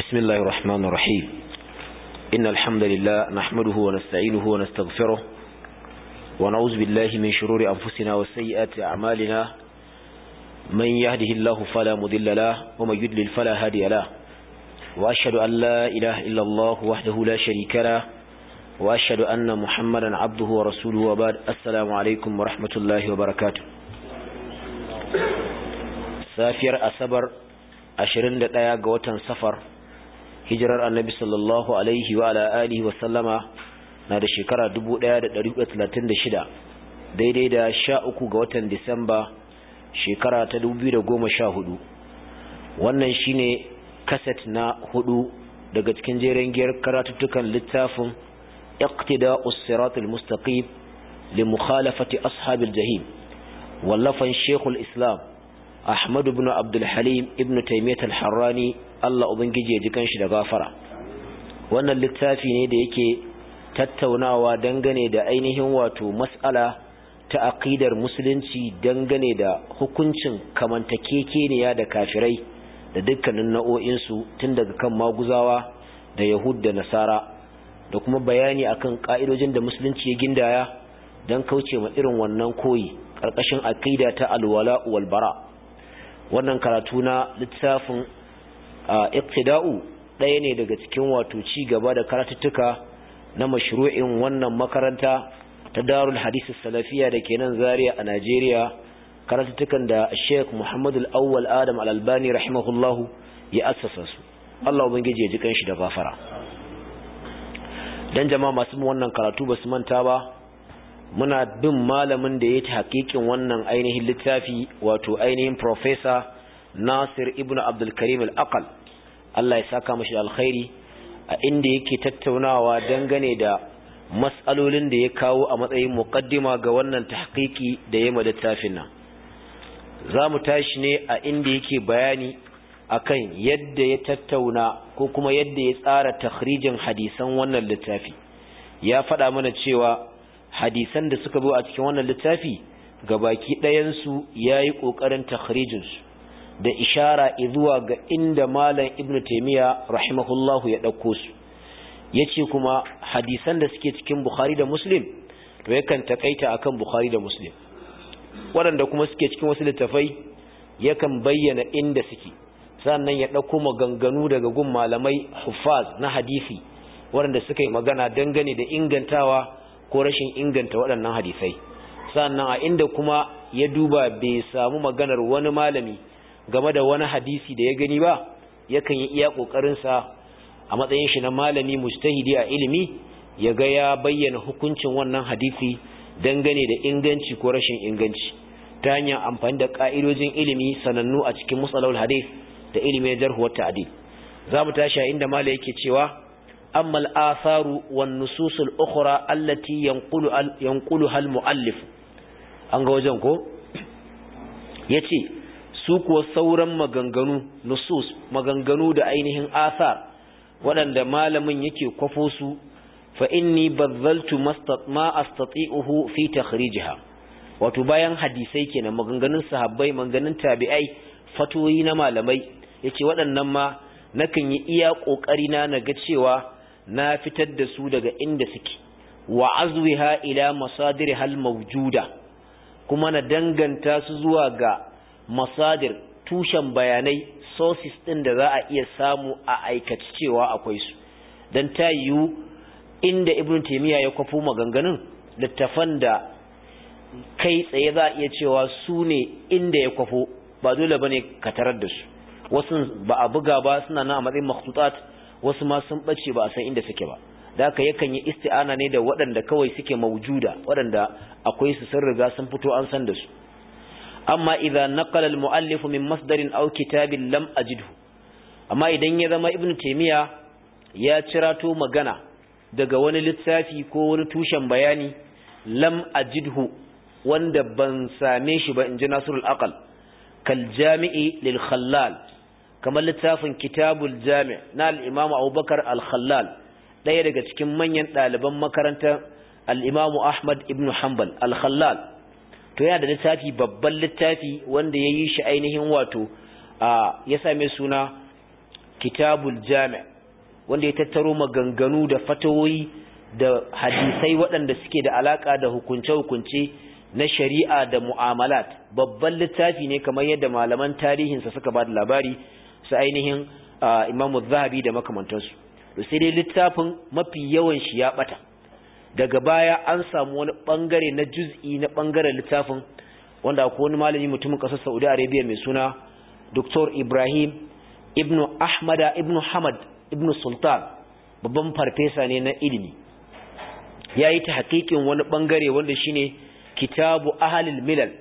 بسم الله الرحمن الرحيم إن الحمد لله نحمده ونستعينه ونستغفره ونعوذ بالله من شرور أنفسنا وسيئات أعمالنا من يهده الله فلا مضل له ومن يضلل فلا هادي له وأشهد أن لا إله إلا الله وحده لا شريك له وأشهد أن محمدا عبده ورسوله وبعد السلام عليكم ورحمة الله وبركاته safiyar asabar 21 ga watan safar hijirar annabi sallallahu alaihi wa ala alihi wa sallama na da shekara 1436 daidai da 13 ga watan disamba shekara ta 2014 wannan shine kaset na hudu daga cikin jeren giyar karatuttukan littafin iqtida'us siratul mustaqim li mukhalafati ashabil jahim wallafan shekul islam Ahmad ibn Abdul Halim ibn Taymiyyah al-Harrani Allah ubangije ya ji kanshi da gafara wannan littafi ne da yake tattaunawa dangane da ainihin wato mas'ala ta aqidar musulunci dangane da hukuncin kamantakekeniya da kafirai da dukkanin nau'o'in su tun daga kan maguzawa da yahud da nasara da kuma bayani akan ka'idojin da musulunci ya gindaya dan kauce ma irin wannan koyi karkashin aqida ta alwala wal bara' wannan karatu na littafin iqtida'u ɗaya ne daga cikin wato ci gaba da karatuttuka na mashru'in wannan makaranta ta Darul Hadith Salafiya da ke nan Zaria a Najeriya karatuttukan da Sheikh Muhammad Al-Awwal Adam Al-Albani rahimahullahu ya assasa su Allah ubangiji ya ji kanshi da gafara dan jama'a masu wannan karatu basu manta ba muna bin malamin da ya ta hakikin wannan ainihin littafi wato ainihin professor Nasir ibn Abdul Karim al-Aqal Allah ya saka mashi alkhairi a inda yake tattaunawa dangane da mas'alolin da ya kawo a matsayin muqaddima ga wannan tahqiqi da ya ma littafin nan zamu tashi ne a inda yake bayani akan yadda ya tattauna ko kuma yadda ya tsara takhrijin hadisan wannan littafi ya faɗa mana cewa hadisan da suka zo a cikin wannan littafi baki ɗayansu ya yi ƙoƙarin takhrijinsu da ishara zuwa ga inda malam ibn taimiyya rahimahullahu ya ɗauko su ya ce kuma hadisan da suke cikin bukhari da muslim to yakan takaita akan bukhari da muslim waɗanda kuma suke cikin wasu littafai yakan bayyana inda suke sannan ya ɗauko maganganu daga gun malamai huffaz na hadisi waɗanda suka yi magana dangane da ingantawa ko rashin inganta waɗannan hadisai sannan a inda kuma ya duba bai samu maganar wani malami game da wani hadisi da ya gani ba yakan yi iya ƙoƙarinsa a matsayin shi na malami mujtahidi a ilimi ya ga ya bayyana hukuncin wannan hadisi dangane da inganci ko rashin inganci ta hanyar amfani da ƙa'idojin ilimi sanannu a cikin musalawul hadis da ilimin jarhuwar ta'adil za mu tashi a inda mala yake cewa أما الآثار والنصوص الأخرى التي ينقل ينقلها المؤلف an ga wajen ko yace su kuwa sauran maganganu nusus maganganu da ainihin athar waɗanda malamin yake kwafo su fa inni bazzaltu ma astati'uhu fi takhrijha wato bayan hadisai kenan maganganun sahabbai maganganun tabi'ai fatoyi na malamai yace waɗannan ma nakan yi iya kokari na naga cewa na fitar da su daga inda suke wa azwiha ila masadir hal mawjuda kuma na danganta su zuwa ga masadir tushen bayanai sources din da za a iya samu a aikace cewa akwai su dan ta yiwu inda ibn taymiya ya kwafo maganganun littafan da kai tsaye za a iya cewa su ne inda ya kwafo ba dole bane ka tarar da su wasu ba a buga ba suna nan a matsayin makhtutat wasu ma sun bace ba a san inda suke ba da haka yakan yi isti'ana ne da waɗanda kawai suke maujuda waɗanda akwai su sun riga sun fito an san da su amma idan naqala al-mu'allif min masdarin aw kitabin lam ajidhu amma idan ya zama ibnu taymiya ya cirato magana daga wani littafi ko wani tushen bayani lam ajidhu wanda ban same shi ba inji nasrul aqal kal jami'i lil khallal kamar littafin kitabul jami' na al-imamu abubakar al-khallal ɗaya daga cikin manyan ɗaliban makarantar al-imamu ahmad ibn hanbal al-khallal to yana da littafi babban littafi wanda ya yi shi ainihin wato ya same suna kitabul jami' wanda ya tattaro maganganu da fatawoyi da hadisai waɗanda suke da alaka da hukunce-hukunce na shari'a da mu'amalat babban littafi ne kamar yadda malaman tarihinsa suka ba da labari su ainihin imamu zahabi da makamantansu to sai dai littafin mafi yawan shi ya bata daga baya an samu wani bangare na juz'i na bangaren littafin wanda akwai wani malami mutumin kasar Saudi Arabia mai suna Dr. Ibrahim ibn Ahmada ibn Hamad ibn Sultan babban farfesa ne na ilimi yayi ta hakikin wani bangare wanda shine kitabu ahlul milal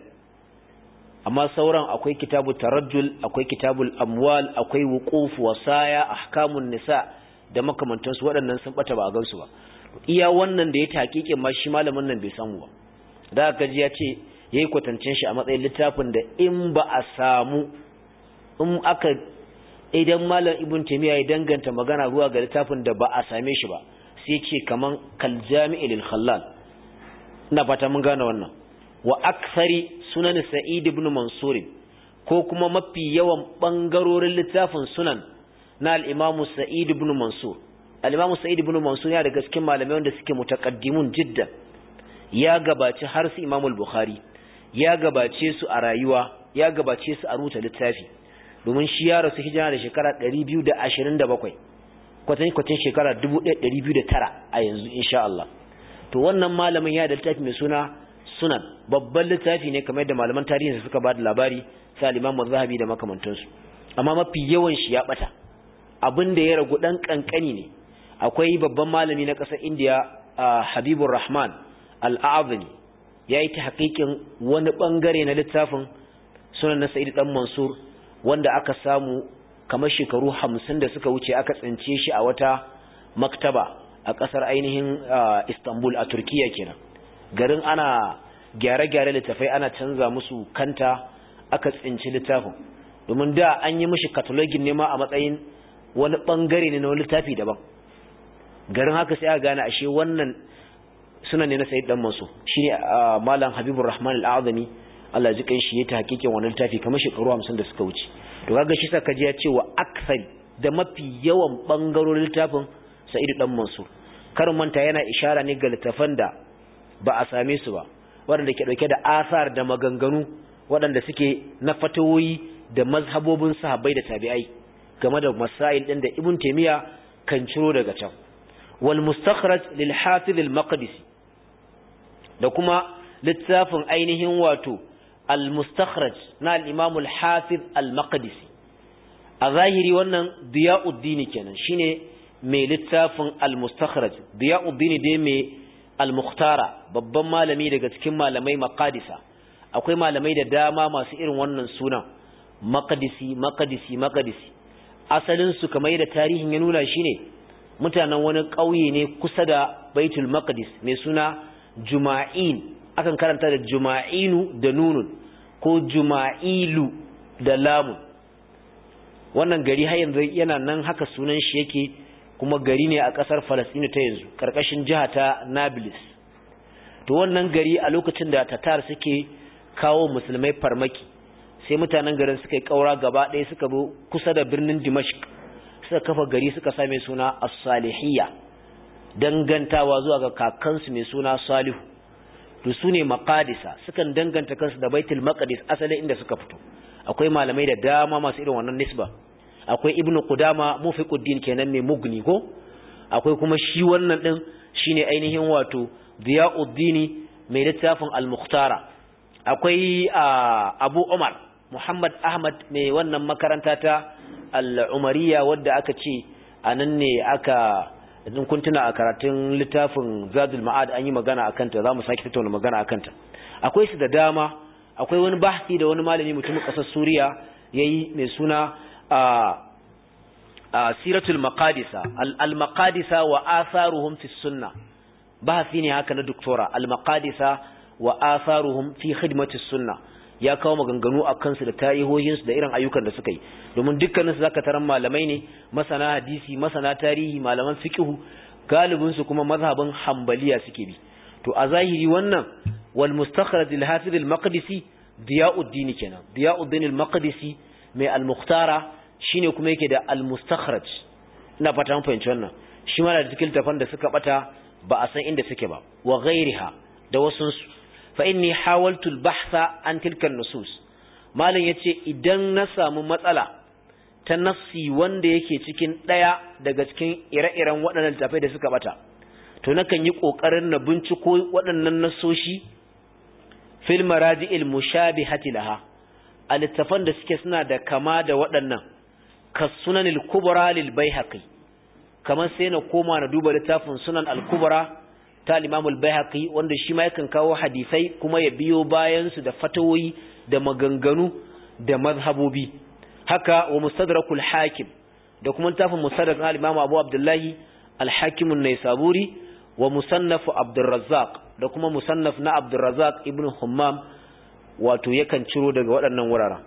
amma sauran akwai kitabu tarajjul akwai kitabul amwal akwai wuquf wasaya ahkamun nisa da makamantansu waɗannan sun bata ba a gansu ba iya wannan da ya taƙiƙin ma shi malamin nan bai samu ba da aka ji ya ce yayi kwatancin shi a matsayin littafin da in ba a samu in aka idan malam ibn taymiya ya danganta magana zuwa ga littafin da ba a same shi ba sai ce kaman kal jami'i lil khallal ina fata mun gane wannan wa aksari sunan sa'id ibn mansur ko kuma mafi yawan bangarorin littafin sunan na al-imam sa'id ibn mansur al-imam sa'id ibn mansur ya daga cikin malamai wanda suke mutaqaddimun jiddan ya gabaci har su imam al-bukhari ya gabace su a rayuwa ya gabace su a rubuta littafi domin shi ya rasu hijira da shekara 227 kwatan kwatan shekara 1209 a yanzu insha Allah to wannan malamin ya da littafi mai suna sunan babban littafi ne kamar da malaman tarihi suka ba da labari sai al-imam zahabi da makamantansu amma mafi yawan shi ya bata abin da ya ragu dan kankani ne akwai babban malami na ƙasar India Habibur Rahman Al-A'zami yayi ta hakikin wani bangare na littafin sunan na Sa'id dan Mansur wanda aka samu kamar shekaru 50 da suka wuce aka tsince shi a wata maktaba a ƙasar ainihin Istanbul a Turkiya kenan garin ana gyare-gyare littafai ana canza musu kanta aka tsinci littafin domin da an yi mishi catalogin ne ma a matsayin wani bangare ne na wani littafi daban garin haka sai aka gane ashe wannan suna ne na sayyid dan masu shine malam habibur rahman al-azami Allah ji kai shi ya ta hakikin wannan littafi kamar shekaru 50 da suka wuce to kaga shi saka ji ya ce wa aksari da mafi yawan bangarorin littafin sa'id dan mansur karin manta yana ishara ne ga littafan da ba a same su ba waɗanda ke ɗauke da asar da maganganu waɗanda suke na fatawoyi da mazhabobin sahabbai da tabi'ai game da masail ɗin da ibn taymiya kan ciro daga can wal mustakhraj lil hafiz al maqdisi da kuma littafin ainihin wato al mustakhraj na al imam al hafiz al maqdisi a zahiri wannan diyauddin kenan shine mai littafin al mustakhraj diyauddin dai mai al-mukhtara babban malami daga cikin malamai maqadisa akwai malamai da dama masu irin wannan sunan maqdisi maqdisi maqdisi asalin su kamar da tarihin ya nuna shine mutanen wani ƙauye ne kusa da Baitul Maqdis mai suna Juma'in akan karanta da Juma'inu da nunun ko Juma'ilu da lamun wannan gari har yanzu yana nan haka sunan shi yake kuma gari ne a ƙasar Falasɗinu ta yanzu ƙarƙashin jiha ta Nablus to wannan gari a lokacin da Tatar suke kawo musulmai farmaki sai mutanen garin suka yi ƙaura gaba ɗaya suka zo kusa da birnin Dimashq suka kafa gari suka same suna As-Salihiyya dangantawa zuwa ga kakansu mai suna Salihu to su ne maqadisa sukan danganta kansu da Baitul Maqdis asalin inda suka fito akwai malamai da dama masu irin wannan nisba akwai ibn qudama mufiquddin kenan mai mugni ko akwai kuma shi wannan din shine ainihin wato diyauddin mai littafin al-mukhtara akwai abu umar muhammad ahmad mai wannan makaranta ta al-umariya wadda aka ce anan ne aka in kun tuna a karatun littafin zadul ma'ad an yi magana akan ta zamu sake tattauna magana akan ta akwai su da dama akwai wani bahsi da wani malami mutumin kasar suriya yayi mai suna siratul maqadisa al-maqadisa wa atharuhum fi sunna bahasi ne haka na doktora al-maqadisa wa atharuhum fi khidmati sunna ya kawo maganganu a kansu da tarihohin su da irin ayyukan da suka yi domin dukkanin su zaka taran malamai ne masana hadisi masana tarihi malaman fiqh galibin su kuma mazhabin hanbaliya suke bi to a zahiri wannan wal mustakhraj al-hafiz al-maqdisi diyauddin kenan diyauddin al-maqdisi mai al-mukhtara shine kuma yake da al-mustakhraj ina fata mun fahimci wannan shi ma da cikin tafan da suka bata ba a san inda suke ba wa ghairiha da wasu fa inni hawaltu al-bahtha an tilka an-nusus malam yace idan na samu matsala ta nassi wanda yake cikin daya daga cikin ire-iren waɗannan tafai da suka bata to nakan yi kokarin na binciko waɗannan nasoshi fil maraji'il mushabihati laha a littafan da suke suna da kama da waɗannan kasunanil kubra lil baihaqi kamar sai na koma na duba littafin sunan al-kubra ta al-imam al-baihaqi wanda shi ma yakan kawo hadisai kuma ya biyo bayan su da fatawoyi da maganganu da mazhabobi haka wa mustadrakul hakim da kuma littafin mustadrak al-imam abu abdullahi al-hakim an-naisaburi wa musannaf abdurrazzaq da kuma musannaf na abdurrazzaq ibn hummam wato yakan ciro daga waɗannan wuraren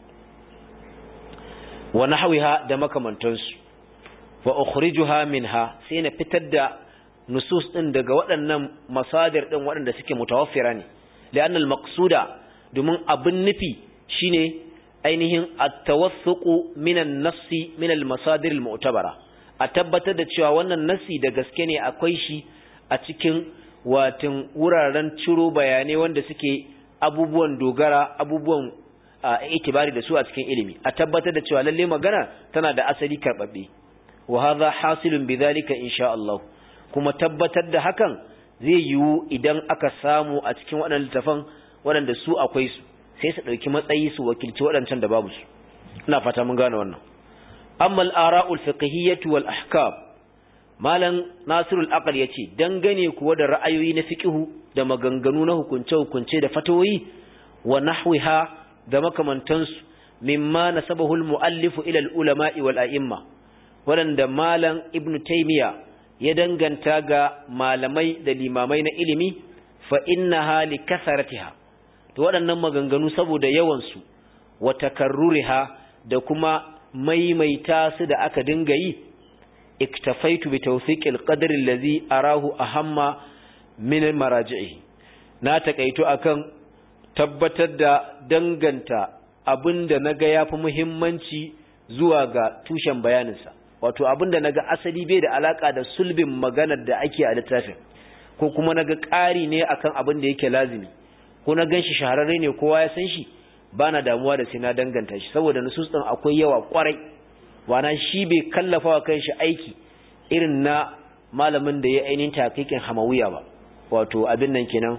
wa nahwiha da makamantansu wa ukhrijuha minha sai na fitar da nusus din daga waɗannan masadir din waɗanda suke mutawaffira ne li'anna al-maqsuda domin abin nufi shine ainihin at-tawassuqu min an-nassi min al-masadir al-mu'tabara a tabbatar da cewa wannan nassi da gaske ne akwai shi a cikin watin wuraren ciro bayanai wanda suke abubuwan dogara abubuwan itibari da su a cikin ilimi a tabbatar da cewa lalle magana tana da asali karbabbe wa hadha hasilun bidhalika insha Allah kuma tabbatar da hakan zai yiwu idan aka samu a cikin waɗannan littafan waɗanda su akwai su sai su ɗauki matsayi su wakilci waɗancan da babu su ina fata mun gane wannan amma al-ara'ul fiqhiyyah wal ahkam malam nasirul aqal yace dangane kuwa da ra'ayoyi na fiqhu da maganganu na hukunce hukunce da fatawoyi wa nahwiha da makamantansu mimma nasabahu al-muallif ila al-ulama'i wal a'imma wanda malam ibnu taymiya ya danganta ga malamai da limamai na ilimi fa innaha li kasaratiha to waɗannan maganganu saboda yawan su wa takarruriha da kuma maimaita su da aka dinga yi iktafaitu bi tawfiqil qadri allazi arahu ahamma min maraji'i na takaito akan tabbatar da danganta abinda naga yafi muhimmanci zuwa ga tushen bayaninsa wato abinda naga asali bai da alaka da sulbin maganar da ake a littafin ko kuma naga ƙari ne akan abin da yake lazimi ko na ganshi shahararre ne kowa ya san shi bana damuwa da sai na danganta shi saboda nusus din akwai yawa kwarai wana shi bai kallafa wa kanshi aiki irin na malamin da ya ainihin takikin hamawiya ba wato abin nan kenan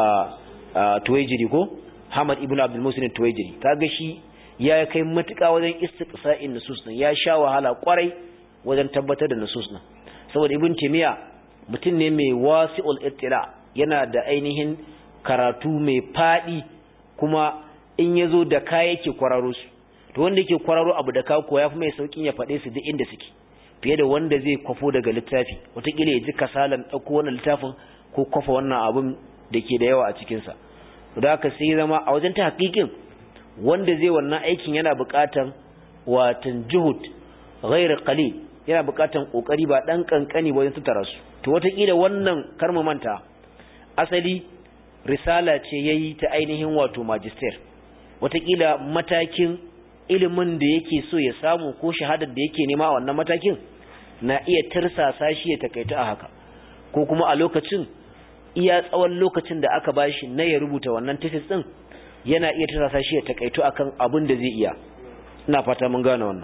a tuwaijiri ko Hamad ibn Abdul Musin tuwaijiri kaga shi ya kai matuƙa wajen istiqsa'in nusus din ya sha wahala kwarai wajen tabbatar da nusus din saboda ibn Taymiya mutum ne mai wasi'ul ittila yana da ainihin karatu mai fadi kuma in yazo da kaya yake kwararo su to wanda yake kwararo abu da kawo ya fi mai saukin ya faɗe su duk inda suke fiye da wanda zai kwafo daga littafi wataƙila ya ji kasalan ɗauko wannan littafin ko kwafa wannan abun da ke da yawa a cikinsa da haka sai zama a wajen ta hakikin wanda zai wannan aikin yana buƙatan watan juhud ghairu qalil yana buƙatan kokari ba dan kankani wajen tattara su to wataƙila wannan karma manta asali risala ce yayi ta ainihin wato magister wataƙila matakin ilimin da yake so ya samu ko shahadar da yake nema a wannan matakin na iya tirsasa shi ya takaita a haka ko kuma a lokacin iya tsawon lokacin da aka bashi na ya rubuta wannan thesis din yana iya tirsasa shi ya takaito akan abin da zai iya ina fata mun gane wannan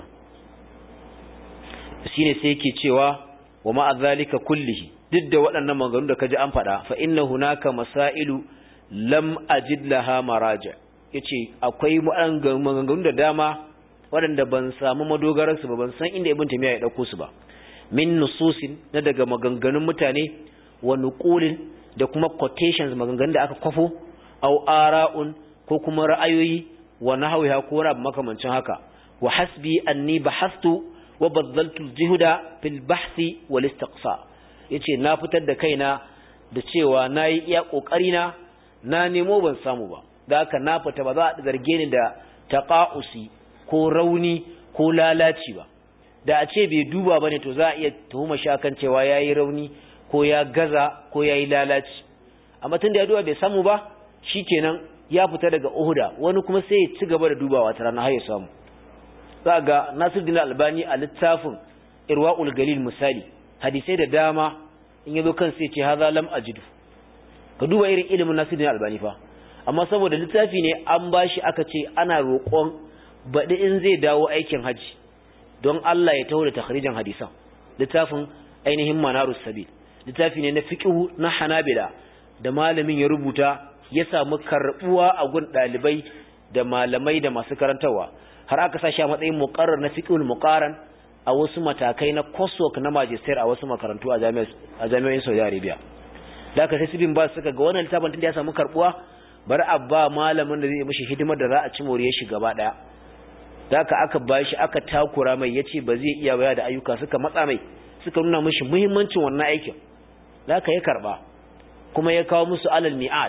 shine sai yake cewa wa ma zalika kullihi duk da waɗannan maganganu da kaji an faɗa fa inna hunaka masailu lam ajid laha maraja' yace akwai maganganu da dama waɗanda ban samu madogararsu ba ban san inda ibn tamiya ya dauko su ba min nususin na daga maganganun mutane wa nuqulin da kuma quotations maganganun da aka kwafo aw ara'un ko kuma ra'ayoyi wa nahwiha ko rab makamancin haka wa hasbi anni bahastu wa badaltu al-juhda fil bahthi wal istiqsa yace na fitar da kaina da cewa nayi iya kokari na na nemo ban samu ba da haka na fita ba za a zarge ni da taqa'usi ko rauni ko lalaci ba da a ce bai duba bane to za a iya tuhuma shakan cewa yayi rauni ko ya gaza ko yayi lalaci amma tunda ya duba bai samu ba shikenan ya fita daga uhuda wani kuma sai ya ci gaba da dubawa ta rana har ya samu za ga Nasiruddin Albani a littafin Irwaul Galil misali hadisai da dama in yazo kan sai ce hadha lam ajidu ka duba irin ilimin Nasiruddin Albani fa amma saboda littafi ne an bashi aka ce ana roƙon baɗi in zai dawo aikin haji don Allah ya taho da takhrijin hadisan littafin ainihin manarus sabil littafi ne na fiqhu na hanabila da malamin ya rubuta ya samu karbuwa a gun dalibai da malamai da masu karantawa har aka sa shi a matsayin muqarrar na fiqhul muqaran a wasu matakai na coursework na magister a wasu makarantu a jami'o'in Saudi Arabia da aka sai sibin ba suka ga wannan littafin tunda ya samu karbuwa bar a ba malamin da zai mishi hidimar da za a ci moriyar shi gaba daya da aka aka bashi aka takura mai yace ba zai iya baya da ayyuka suka matsa mai suka nuna mishi muhimmancin wannan aikin da aka ya karba kuma ya kawo musu alal mi'at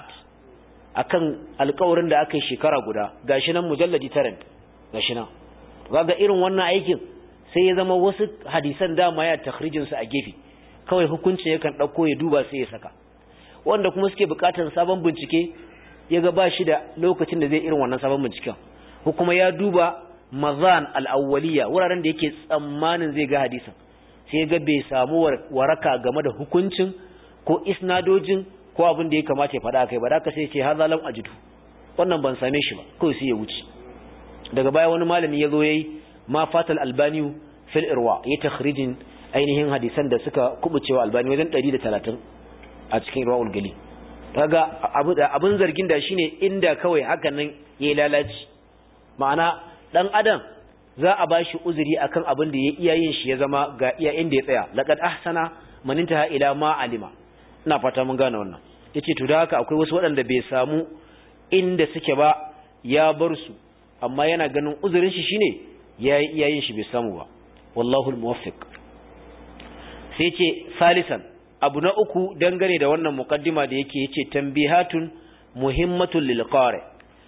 akan alƙawarin da aka yi shekara guda gashi nan mujalladi tarant gashi nan kaga irin wannan aikin sai ya zama wasu hadisan dama ya takhrijin su a gefe kawai hukuncin yakan dauko ya duba sai ya saka wanda kuma suke bukatar sabon bincike ya ga ba shi da lokacin da zai irin wannan sabon binciken ko kuma ya duba mazan al-awwaliya wuraren da yake tsammanin zai ga hadisin sai ga bai samu waraka game da hukuncin ko isnadojin ko abin da ya kamata ya faɗa kai ba da ka sai ce haza lam ajidu wannan ban same shi ba kawai sai ya wuce daga baya wani malami ya zo yayi ma fatal albani fil irwa ya takhrijin ainihin hadisan da suka kubucewa albani wajen 130 a cikin irwaul gali kaga abin zargin da shine inda kawai hakan nan yayi lalaci ma'ana dan adam za a bashi uzuri akan abin da ya iya yin shi ya zama ga iya inda ya tsaya laqad ahsana man intaha ila ma alima ina fata mun gane wannan yace to da haka akwai wasu waɗanda bai samu inda suke ba ya bar su amma yana ganin uzurin shi shine yayi iya yin shi bai samu ba wallahu almuwaffiq sai ce salisan abu na uku dangane da wannan muqaddima da yake yace tanbihatun muhimmatun lil qari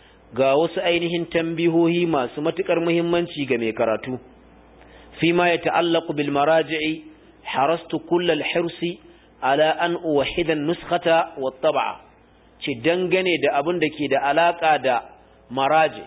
ga wasu ainihin tambihohi masu matukar muhimmanci ga mai karatu fima ya ta'allaqu bil maraji'i harastu kullal hirsi ala an uwahida nuskhata wa tab'a ce dangane da abin da ke da alaka da maraji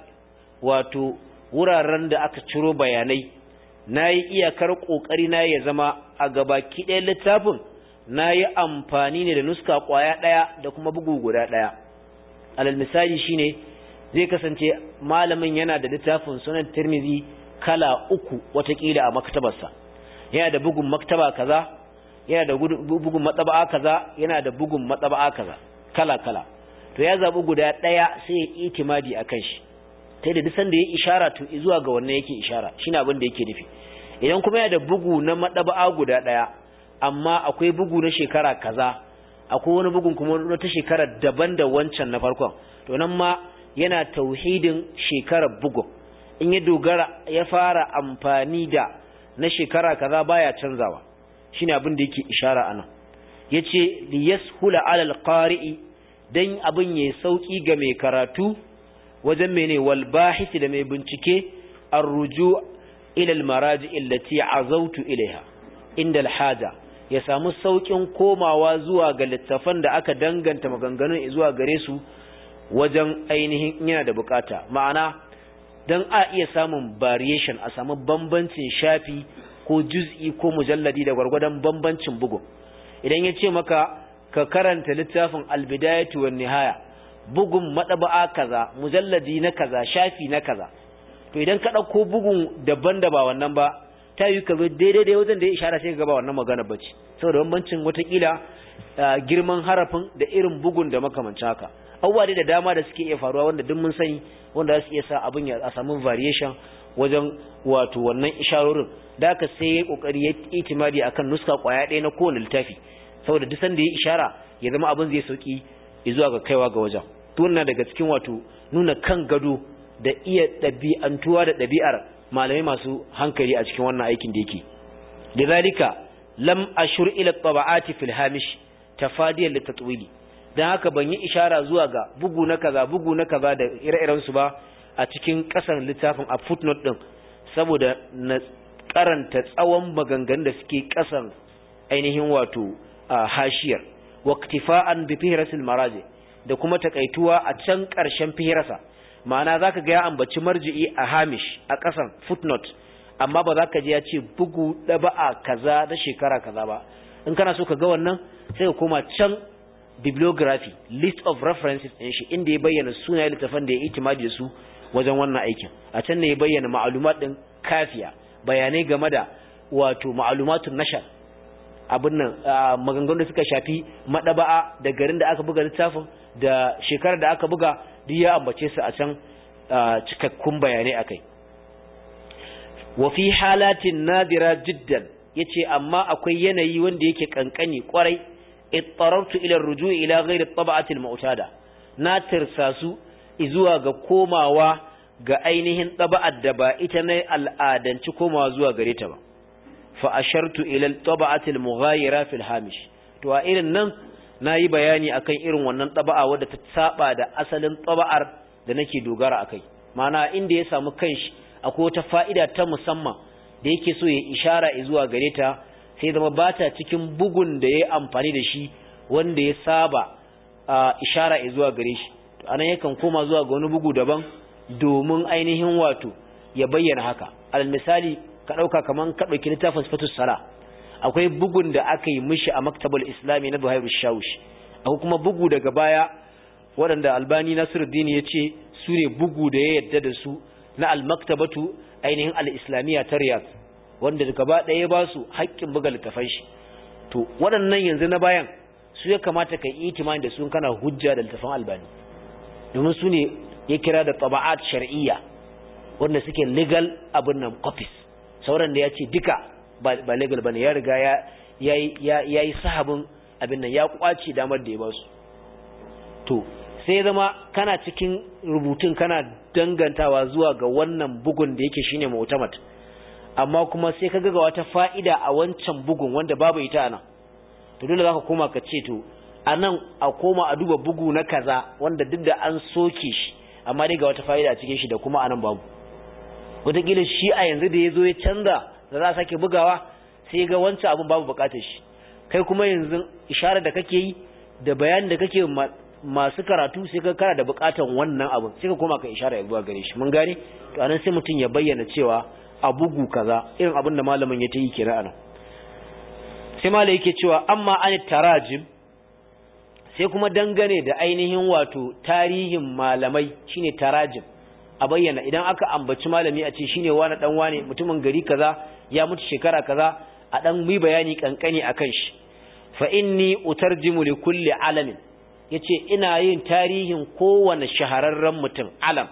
wato wuraren da aka ciro bayanai nayi iyakar kokari na ya zama a gabaki ɗaya littafin nayi amfani ne da nuska kwaya ɗaya da kuma bugu guda ɗaya alal misali shine zai kasance malamin yana da littafin sunan tirmizi kala uku watakila a maktabarsa yana da bugun maktaba kaza yana da bugun matsaba'a kaza yana da bugun matsaba'a kaza kala kala to ya zabi guda daya sai ya itimadi akan shi sai da dusan da ya ishara to zuwa ga wannan yake ishara shine abin da yake nufi idan kuma yana da bugu na matsaba'a guda daya amma akwai bugu na shekara kaza akwai wani bugun kuma na ta shekara daban da wancan na farkon to nan ma yana tauhidin shekarar bugun in ya dogara ya fara amfani da na shekara kaza baya canzawa shine abin da yake ishara anan yace li yashula ala alqari'i dan abin yayi sauki ga mai karatu wajen mene wal bahith da mai bincike arruju ila almaraji allati azautu ilaiha inda alhaja ya samu saukin komawa zuwa ga littafan da aka danganta maganganun zuwa gare su wajen ainihin yana da bukata ma'ana dan a iya samun variation a samu bambancin shafi ko juz'i ko mujalladi da gwargwadon bambancin bugu idan ya ce maka ka karanta littafin albidayatu wan nihaya bugun madaba'a kaza mujalladi na kaza shafi na kaza to idan ka dauko bugun daban da ba wannan ba ta yi ka zo daidai da wajen da ya ishara sai ga ba wannan magana bace saboda bambancin watakila girman harafin da irin bugun da makamancin haka abubuwa da dama da suke iya faruwa wanda duk mun sani wanda za su iya sa abin ya samu variation wajen wato wannan isharorin da aka sai ya kokari ya itimadi akan nuska kwaya ɗaya na kowane littafi saboda duk sanda ya ishara ya zama abin zai sauki zuwa ga kaiwa ga wajen to wannan daga cikin wato nuna kan gado da iya ɗabi'antuwa da ɗabi'ar malamai masu hankali a cikin wannan aikin da yake lidhalika lam ashur ila taba'ati fil hamish tafadiyan litatwili dan haka ban yi ishara zuwa ga bugu na kaza bugu na kaza da ire-iren su ba a cikin kasan littafin a footnote din saboda na karanta tsawon maganganun da suke kasan ainihin wato hashiyar waqtifa'an bi fihrasil maraji da kuma takaituwa a can karshen fihrasa ma'ana zaka ga ya ambaci marji'i a hamish a ƙasan footnote amma ba za ka ji ya ce bugu ɗaba'a kaza na shekara kaza ba in kana so ka ga wannan sai ka koma can bibliography list of references ɗin shi inda ya bayyana sunayen littafan da ya itimadi da su wajen wannan aikin a can ne ya bayyana ma'alumat ɗin kafiya bayanai game da wato ma'alumatun nashar abin nan maganganu da suka shafi madaba'a da garin da aka buga littafin da shekarar da aka buga duk ya ambace su a can cikakkun bayanai akai wa fi halatin nadira jiddan yace amma akwai yanayi wanda yake kankani kwarai ittarartu ila rujui ila ghairi tab'ati al-mu'tada na tirsasu zuwa ga komawa ga ainihin taba'ar da ba ita ne al'adanci komawa zuwa gare ta ba fa ashartu ila tab'ati al-mughayira fi al-hamish to a irin nan nayi bayani akan irin wannan taba'a wadda ta saba da asalin taba'ar da nake dogara akai ma'ana inda ya samu kanshi akwai wata fa'ida ta musamman da yake so ya ishara zuwa gare ta sai zama ba ta cikin bugun da ya amfani da shi wanda ya saba ishara zuwa gare shi anan yakan koma zuwa ga wani bugu daban domin ainihin wato ya bayyana haka alal misali ka ɗauka kaman ka ɗauki littafin sifatus sala akwai bugun da aka yi mishi a maktabul islami na zuhairu shawush akwai kuma bugu daga baya waɗanda albani nasiruddin ya ce su ne bugu da ya yadda da su na almaktabatu ainihin al-islamiyya ta riyadh wanda gaba ɗaya ba su haƙƙin buga littafan shi to waɗannan yanzu na bayan su ya kamata ka yi itimani da su kana hujja da littafan albani domin su ne ya kira da taba'at shar'iyya wanda suke legal abin nan copies sauran da ya ce duka ba legal bane ya riga ya ya yi sahabin abin nan ya kwace damar da ya ba su to sai zama kana cikin rubutun kana dangantawa zuwa ga wannan bugun da yake shine mu'tamad amma kuma sai ka ga wata fa'ida a wancan bugun wanda babu ita ana to dole zaka koma ka ce to anan a koma a duba bugu na kaza wanda duk da an soke shi amma dai ga wata fa'ida a cikin shi da kuma anan babu wataƙila shi a yanzu da ya zo ya canza da za a sake bugawa sai ga wancan abin babu buƙatar shi kai kuma yanzu isharar da kake yi da bayanin da kake masu karatu sai ka kara da buƙatar wannan abin sai ka koma ka ishara ya zuwa gare shi mun gane to anan sai mutum ya bayyana cewa a bugu kaza irin abin da malamin ya ta yi kira anan sai malai yake cewa amma an tarajim sai kuma dangane da ainihin wato tarihin malamai shine tarajim a bayyana idan aka ambaci malami a ce shine wani dan wane mutumin gari kaza ya mutu shekara kaza a dan mi bayani kankani akan shi fa inni utarjimu li kulli alamin yace ina yin tarihin kowane shahararren mutum alam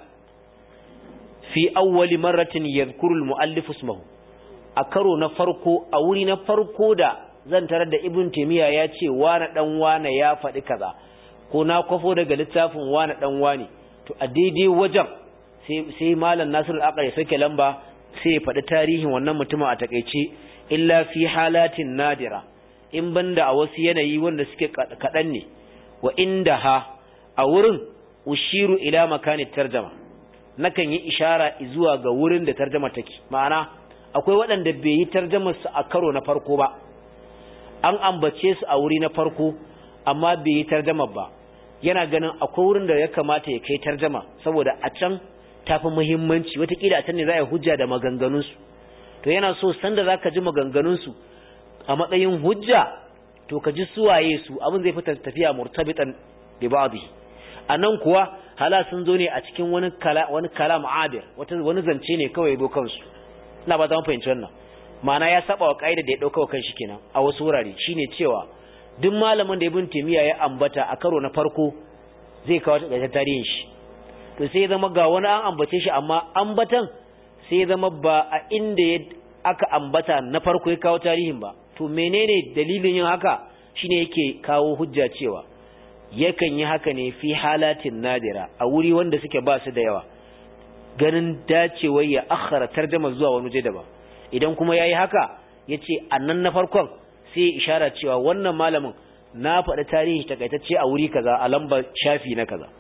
fi awwali marratin yadhkuru al-muallif ismahu a karo na farko a wuri na farko da zan tarar da ibn taymiya ya ce wani dan wane ya faɗi kaza ko na kwafo daga littafin wani dan wane to a daidai wajen sai sai malam nasir al ya sake lamba sai ya faɗi tarihin wannan mutumin a takeice illa fi halatin nadira in banda a wasu yanayi wanda suke kaɗan ne wa inda ha a wurin ushiru ila makani tarjama nakan yi ishara zuwa ga wurin da tarjama take ma'ana akwai waɗanda bai yi tarjamar su a karo na farko ba an ambace su a wuri na farko amma bai yi tarjama ba yana ganin akwai wurin da ya kamata ya kai tarjama saboda a can tafi muhimmanci watakila a can ne za a hujja da maganganunsu to yana so sanda za ka ji maganganunsu a matsayin hujja to ka ji suwaye su abin zai fita tafiya murtabitan bi ba'dhi anan kuwa hala sun zo ne a cikin wani kala wani kalam abir wata wani zance ne kawai zo kansu ina ba za mu fahimci wannan ma'ana ya saba wa kaida da ya dauka wa kanshi kenan a wasu wurare shine cewa duk malamin da ibn timiya ya ambata a karo na farko zai kawo ta tarihin shi to sai zama ga wani an ambace shi amma ambatan sai zama ba a inda aka ambata na farko ya kawo tarihin ba to menene dalilin yin haka shine yake kawo hujja cewa yakan yi haka ne fi halatin nadira a wuri wanda suke ba su da yawa ganin dacewar ya akhara tarjama zuwa wani waje daban idan kuma yayi haka yace annan na farkon sai ya ishara cewa wannan malamin na faɗi tarihi takaitacce a wuri kaza a lamba shafi na kaza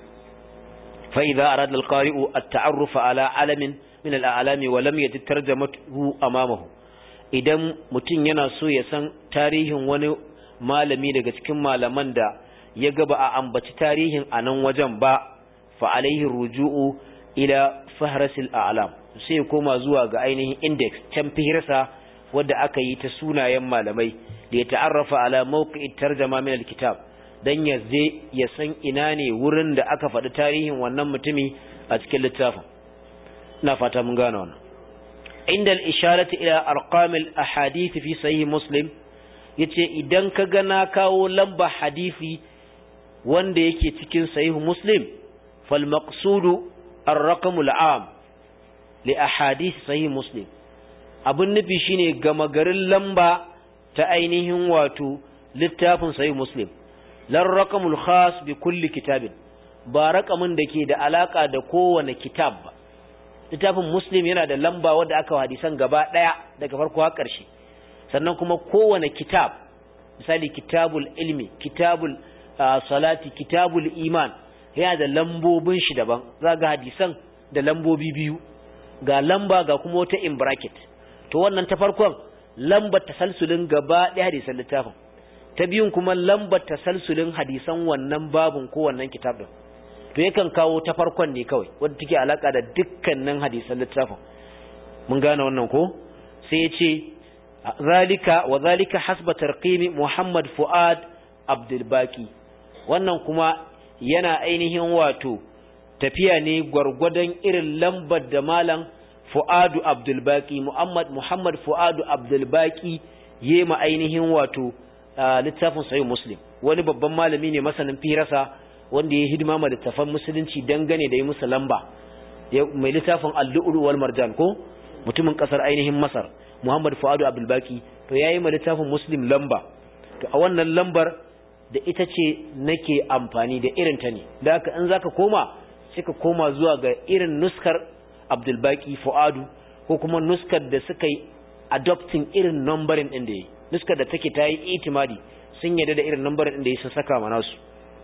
fa idza arada al-qari'u at-ta'arruf ala alamin min al-a'lami wa lam yajid tarjamatuhu amamahu idan mutum yana so ya san tarihin wani malami daga cikin malaman da ya ga ba a ambaci tarihin a nan wajen ba fa alaihi ruju'u ila fahrasil a'lam sai koma zuwa ga ainihin index can fihirsa wadda aka yi ta sunayen malamai da ya ta'arrafa ala mawqi'it tarjama min alkitab dan ya je ya san ina ne wurin da aka faɗi tarihin wannan mutumi a cikin littafin ina fata mun gane wannan inda al-isharati ila arqamil ahadith fi sahih muslim yace idan ka ga na kawo lamba hadisi wanda yake cikin sahih muslim fal maqsudu ar-raqam al-am li ahadith sahih muslim abun nufi shine gama garin lamba ta ainihin wato littafin sahih muslim lan raqamul khas bi kulli kitabin ba raqamin da ke da alaka da kowane kitab ba littafin muslim yana da lamba wadda aka hadisan gaba daya daga farko har ƙarshe sannan kuma kowane kitab misali kitabul ilmi kitabul salati kitabul iman yana da lambobin shi daban za ga hadisan da lambobi biyu ga lamba ga kuma wata in bracket to wannan ta farkon lambar tasalsulin gaba daya hadisan littafin ta biyun kuma lambar tasalsulin hadisan wannan babun ko wannan kitab din to yakan kawo ta farkon ne kawai wadda take alaka da dukkanin hadisan littafin mun gane wannan ko sai ya ce zalika wa zalika hasba tarqimi Muhammad Fuad Abdul Baqi wannan kuma yana ainihin wato tafiya ne gwargwadon irin lambar da malam Fuadu Abdul Baqi Muhammad Muhammad Fuadu Abdul Baqi yema ainihin wato littafin Sahih Muslim wani babban malami ne masanin firasa wanda ya hidima ma littafan musulunci dangane da yi musu lamba mai littafin al-lu'lu wal marjan ko mutumin kasar ainihin Masar Muhammad Fuadu Abdul Baqi to yayi ma littafin Muslim lamba to a wannan lambar da ita ce nake amfani da irin ta ne da haka in zaka koma sai ka koma zuwa ga irin nuskar Abdul Baqi Fuadu ko kuma nuskar da suka yi adopting irin numbering din da yi nuskar da take ta yi itimadi sun yarda da irin numbering din da yi sun saka mana su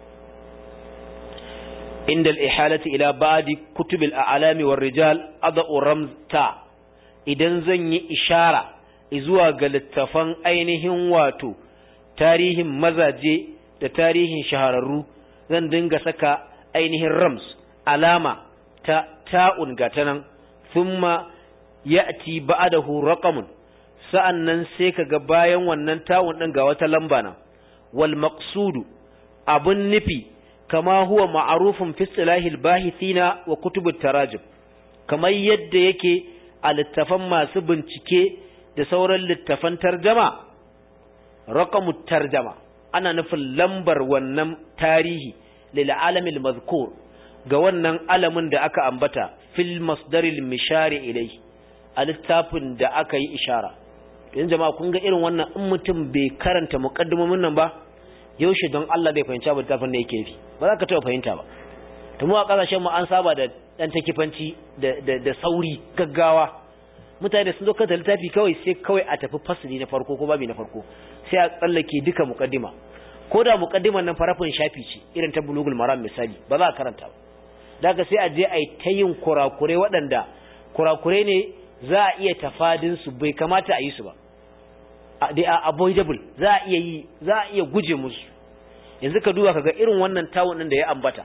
عند الإحالة إلى بعض كتب الأعلام والرجال أضع رمز تا idan zan yi ishara zuwa ga littafan ainihin wato tarihin mazaje da tarihin shahararru zan dinga saka ainihin rams alama ta ta'un gata nan thumma ya'ti ba'dahu raqamun sa'annan sai kaga bayan wannan ta'un din ga wata lamba na wal maqsudu abun nufi kama huwa ma'arufin fi istilahil bahithina wa kutubut tarajim kamar yadda yake a littafan masu bincike da sauran littafan tarjama raqamut tarjama ana nufin lambar wannan tarihi lil alamil mazkur ga wannan alamin da aka ambata fil masdaril mishari ilai a littafin da aka yi ishara yanzu jama'a kun ga irin wannan in mutum bai karanta muqaddimomin nan ba yaushe don Allah bai fahimci abin tafin da yake nufi ba za ka taɓa fahimta ba to mu a ƙasashen mu an saba da ɗan takifanci da da sauri gaggawa mutane da sun zo kanta littafi kawai sai kawai a tafi fasali na farko ko babi na farko sai a tsallake duka muqaddima ko da muqaddiman nan farafin shafi ce irin ta bulugul maram misali ba za a karanta ba daga sai a je a yi ta yin kurakurai waɗanda kurakurai ne za a iya tafadin su bai kamata a yi su ba they are avoidable za a iya yi za a iya guje musu yanzu ka duba kaga irin wannan tawun din da ya ambata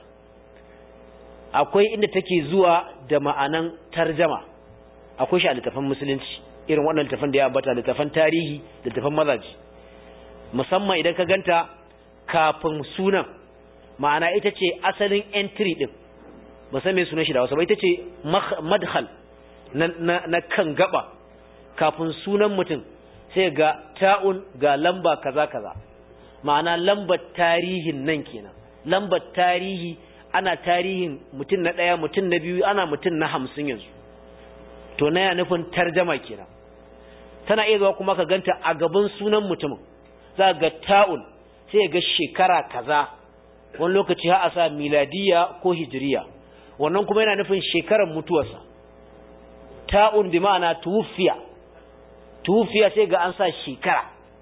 akwai inda take zuwa da ma'anan tarjama akwai shi a littafin musulunci irin wannan littafin da ya ambata littafin tarihi littafin mazaji musamman idan ka ganta kafin sunan ma'ana ita ce asalin entry din ba san me sunan shi da wasu ba ita ce madkhal na, na, na kan gaba kafin sunan mutum sai ga ta'un ga lamba kaza kaza ma'ana lambar tarihin nan kenan lambar tarihi ana tarihin mutum na ɗaya mutum na biyu ana mutum na hamsin yanzu to na ya nufin tarjama kenan tana iya zuwa kuma ka ganta a gaban sunan mutumin za ga ta'un sai ga shekara kaza wani lokaci ha a sa miladiya ko hijiriya wannan kuma yana nufin shekarar mutuwarsa ta'un bi ma'ana tuwfiya tufiya sai ga an sa shekara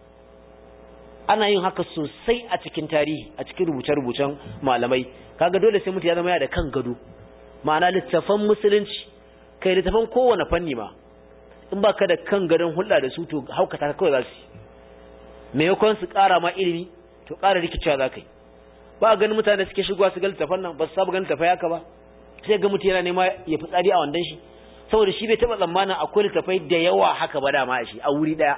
ana yin haka sosai a cikin tarihi a cikin rubuce-rubucen malamai kaga dole sai mutu ya zama ya da kan gado ma'ana littafan musulunci kai littafan kowane fanni ma in ba ka da kan gadon hulɗa da su to haukata ka kawai za su maimakon su ƙara ma ilimi to ƙara rikicewa za ka yi ba a ganin mutane suke shigowa su ga littafan nan ba su saba ganin littafai haka ba sai ga mutum yana nema ya fi tsari a wandan shi saboda shi bai taɓa tsammanin akwai littafai da yawa haka ba dama a shi a wuri ɗaya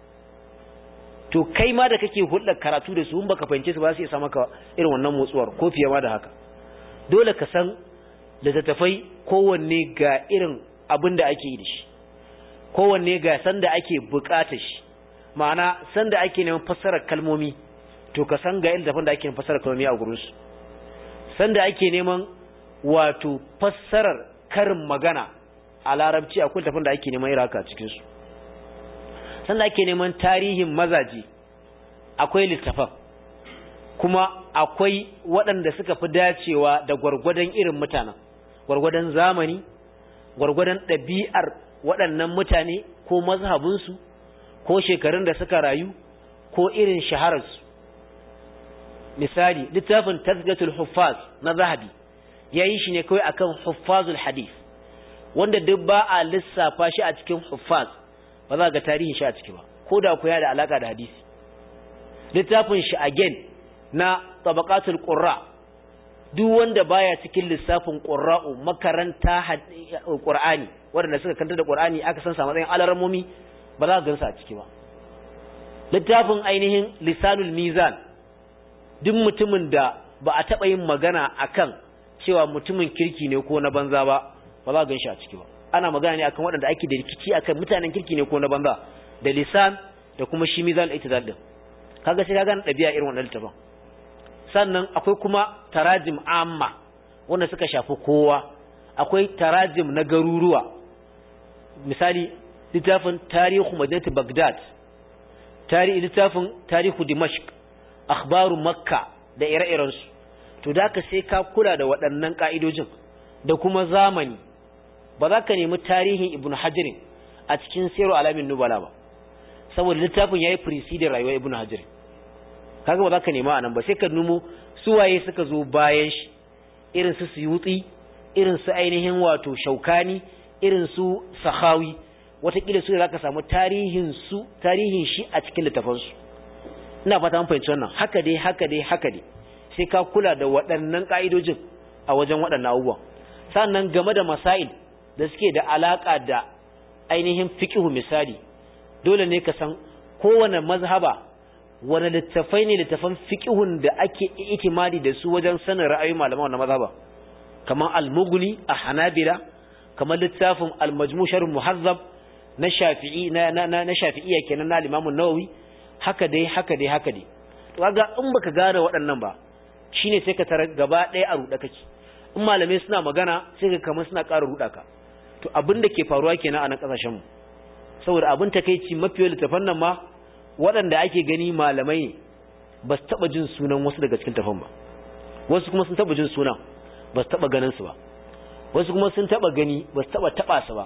to kai ma da kake hulɗar karatu da su in baka fahimce su ba su iya sa maka irin wannan motsuwar ko fiye ma da haka dole ka san littattafai kowanne ga irin abin da ake yi da shi kowanne ga sanda ake buƙatar shi ma'ana sanda ake neman fassarar kalmomi to ka san ga irin littattafan da ake neman fassarar kalmomi a gurinsu sanda ake neman wato fassarar karin magana a larabci akwai littattafan da ake neman irin haka a cikinsu sanda ake neman tarihin mazaje akwai littafan kuma akwai waɗanda suka fi dacewa da gwargwadon irin mutanen gwargwadon zamani gwargwadon ɗabi'ar waɗannan mutane ko mazhabinsu ko shekarun da suka rayu ko irin shahararsu misali littafin tazgatul huffaz na zahabi ya yi shi ne kawai akan huffazul hadith wanda duk ba a lissafa shi a cikin huffaz ba za ga tarihin shi a ciki ba ko da ku ya da alaka da hadisi littafin shi again na tabaqatul qurra duk wanda baya cikin lissafin qurra'u makaranta qur'ani wanda suka kanta da qur'ani aka san sa matsayin alarmomi ba za ka gansa a ciki ba littafin ainihin lisanul mizan duk mutumin da ba a taba yin magana akan cewa mutumin kirki ne ko na banza ba ba za ka ganshi a ciki ba ana magana ne akan waɗanda ake da rikici akan mutanen kirki ne ko na banza da lisan da kuma shi mizan itidal din kaga sai ka gane ɗabi'a irin wannan littafin sannan akwai kuma tarajim amma wanda suka shafi kowa akwai tarajim na garuruwa misali littafin tarihu madinati bagdad tarihi littafin tarihu dimashq akhbaru makka da ire-irensu to da ka sai ka kula da waɗannan ka'idojin da kuma zamani ba za ka nemi tarihin ibn hajirin a cikin siru alamin nubala ba saboda littafin ya yi firisidi rayuwar ibn hajirin kaga ba za ka nema a nan ba sai ka numo suwaye suka zo bayan shi irin su suyutsi irin su ainihin wato shaukani irin su sahawi watakila su za ka samu tarihin su tarihin shi a cikin littafansu ina fata mun fahimci wannan haka dai haka dai haka dai sai ka kula da waɗannan ƙa'idojin a wajen waɗannan abubuwan sannan game da masail da suke da alaka da ainihin fiqhu misali dole ne ka san kowane mazhaba wani littafai ne littafan fiqhun da ake itimadi da su wajen sanin ra'ayoyin malaman wannan mazhaba kamar al-mughni a hanabila kamar littafin al-majmu' sharh muhazzab na shafi'i na na na shafi'iyya kenan na al-imam an-nawawi haka dai haka dai haka dai to kaga in baka gane waɗannan ba shine sai ka tarar gaba ɗaya a ruɗa kake in malamai suna magana sai ka kamar suna ƙara ruɗa ka to abin da ke faruwa kenan a nan ƙasashen mu saboda abin takeici mafi littafan nan ma waɗanda ake gani malamai ne ba su taɓa jin sunan wasu daga cikin tafan ba wasu kuma sun taɓa jin sunan ba su taɓa ganin su ba wasu kuma sun taɓa gani ba su taɓa taɓa su ba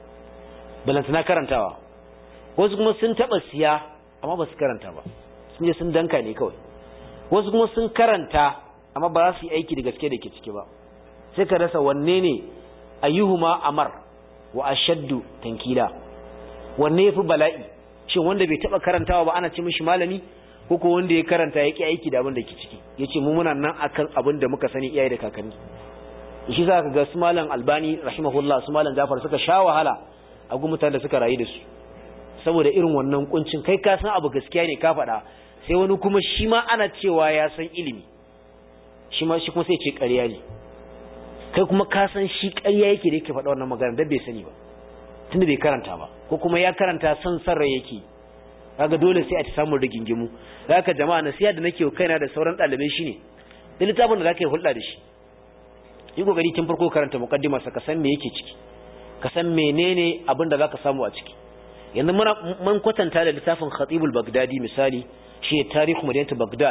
balantana karantawa wasu kuma sun taɓa siya amma ba su karanta ba sun je sun danka ne kawai wasu kuma sun karanta amma ba za su yi aiki da gaske da ke ciki ba sai ka rasa wanne ne ayyuhuma amar wa ashaddu tankila wanne yafi bala'i shin wanda bai taba karantawa ba ana ce mishi malami ko ko wanda ya karanta yake aiki da abin da ke ciki yace mu muna nan akan abin da muka sani iyaye da kakanni shi za ka ga su malam albani rahimahullah su malam jafar suka sha wahala a gun mutanen da suka rayu da su saboda irin wannan kuncin kai ka san abu gaskiya ne ka faɗa sai wani kuma shi ma ana cewa ya san ilimi shi ma shi kuma sai ce ƙarya ne kai kuma ka san shi ƙarya yake da yake faɗa wannan magana da bai sani ba tunda bai karanta ba ko kuma ya karanta san san rai yake kaga dole sai a ta samu rigingimu zaka jama'a nasiha da nake kaina da sauran ɗalibai shine da littafin da zaka yi hulɗa da shi yi kokari tun farko karanta muqaddima sa ka san me yake ciki ka san menene abin da zaka samu a ciki yanzu muna mun kwatanta da littafin Khatibul Baghdadi misali shi tarihu madinatu Baghdad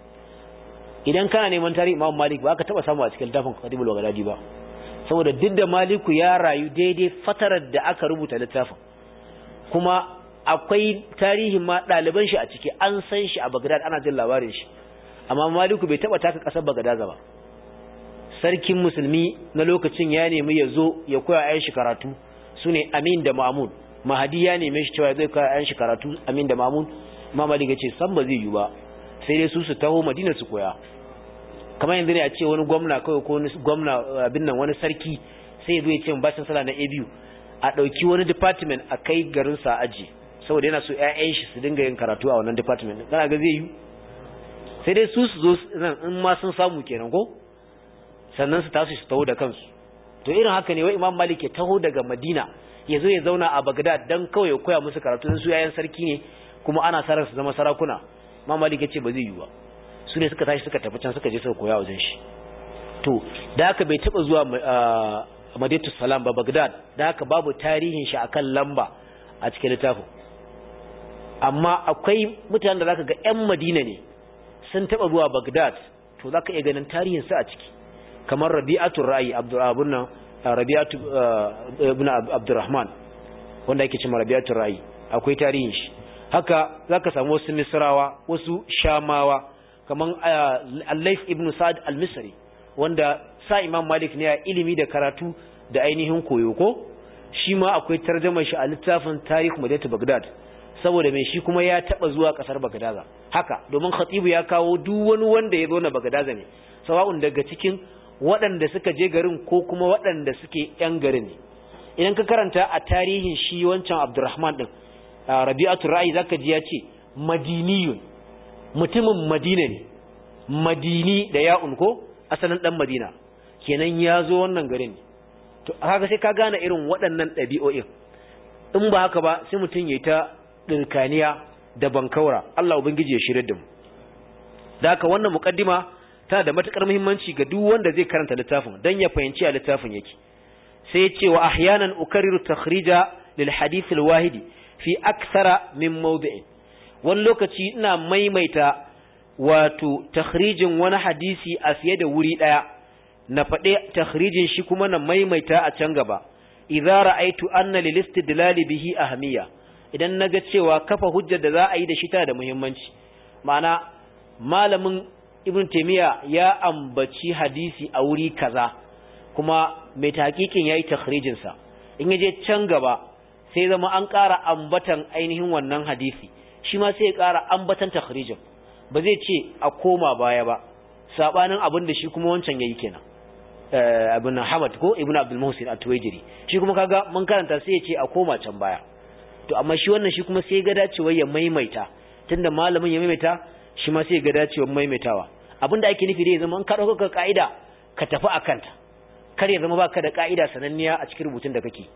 idan kana neman tarihi Imam Malik ba ka taba samu a cikin littafin Khatibul Baghdadi ba saboda duk da Maliku ya rayu daidai fatarar da aka rubuta littafin kuma akwai tarihin ma ɗaliban shi a ciki an san shi a Baghdad ana jin labarin shi amma Maliku bai taba taka kasar Baghdad ba sarkin musulmi na lokacin ya nemi ya zo ya koya ayan shi karatu sune Amin da Ma'mun Mahadi ya neme shi cewa zai koya ayan shi karatu Amin da Ma'mun Imam Malik ya ce san ba zai yi ba sai dai su su taho Madina su koya kamar yanzu ne a ce wani gwamna kawai ko wani gwamna abin nan wani sarki sai zo ya ce bashin sala na ABU a ɗauki wani department a kai garin sa aji saboda yana so ƴaƴan shi su dinga yin karatu a wannan department kana ga zai yi sai dai su su zo nan in ma sun samu kenan ko sannan su tasu su taho da kansu to irin haka ne wai Imam Malik ya taho daga Madina ya zo ya zauna a Baghdad dan kawai ya koya musu karatu su ƴaƴan sarki ne kuma ana sarar su zama sarakuna Imam Malik ya ce ba zai yi ba su ne suka tashi suka tafi can suka je suka koya wajen shi to da haka bai taba zuwa Madinatu Salam ba Baghdad da haka babu tarihin shi akan lamba a cikin littafin amma akwai mutanen da zaka ga ƴan Madina ne sun taba zuwa Baghdad to zaka iya ganin tarihin su a ciki kamar Rabi'atu Ra'i Abdurrahman nan Rabi'atu ibn Abdurrahman wanda yake cewa Rabi'atu Ra'i akwai tarihin shi haka zaka samu wasu Misrawa wasu Shamawa kaman Al-Layth ibn Sa'd al-Misri wanda sa Imam Malik ne a ilimi da karatu da ainihin koyo ko shi ma akwai tarjumar shi a littafin Tarikh Madinatu Baghdad saboda mai shi kuma ya taba zuwa kasar Baghdad haka domin Khatibu ya kawo duk wani wanda ya zo na Baghdad ne sawa'un daga cikin waɗanda suka je garin ko kuma waɗanda suke yan garin ne idan ka karanta a tarihin shi wancan Abdurrahman din Rabi'atul Ra'i zaka ji ya ce Madiniyun mutumin Madina ne Madini da ya'un ko asalin dan Madina kenan ya zo wannan garin to haka sai ka gane irin waɗannan ɗabi'o'in in ba haka ba sai mutum yayi ta dirkaniya da bankaura Allah ubangiji ya shirye da mu da haka wannan muqaddima tana da matukar muhimmanci ga duk wanda zai karanta littafin dan ya fahimci a littafin yake sai ya ce wa ahyanan ukarriru takhrija lil hadith al wahidi fi akthara min mawdi'in wani lokaci ina maimaita wato takhrijin wani hadisi a fiye da wuri daya na faɗe takhrijin shi kuma na maimaita a can gaba idza ra'aytu anna lil istidlal bihi ahmiya idan naga cewa kafa hujjar da za a yi da shi tana da muhimmanci ma'ana malamin ibn taymiya ya ambaci hadisi a wuri kaza kuma mai tahqiqin yayi takhrijin sa in yaje can gaba sai zama an ƙara ambatan ainihin wannan hadisi shi ma sai ya ƙara ambatan takhrijin ba zai ce a koma baya ba sabanin abin da shi kuma wancan yayi kenan ibn Hamad ko ibn Abdul Muhsin at-Tuwaijiri shi kuma kaga mun karanta sai ya ce a koma can baya to amma shi wannan shi kuma sai ga dacewa ya maimaita tunda malamin ya maimaita shi ma sai ga dacewa maimaitawa abinda ake nufi dai zama in ka dauka ka'ida ka tafi akan ta kar ya zama baka da ka'ida sananniya a cikin rubutun da kake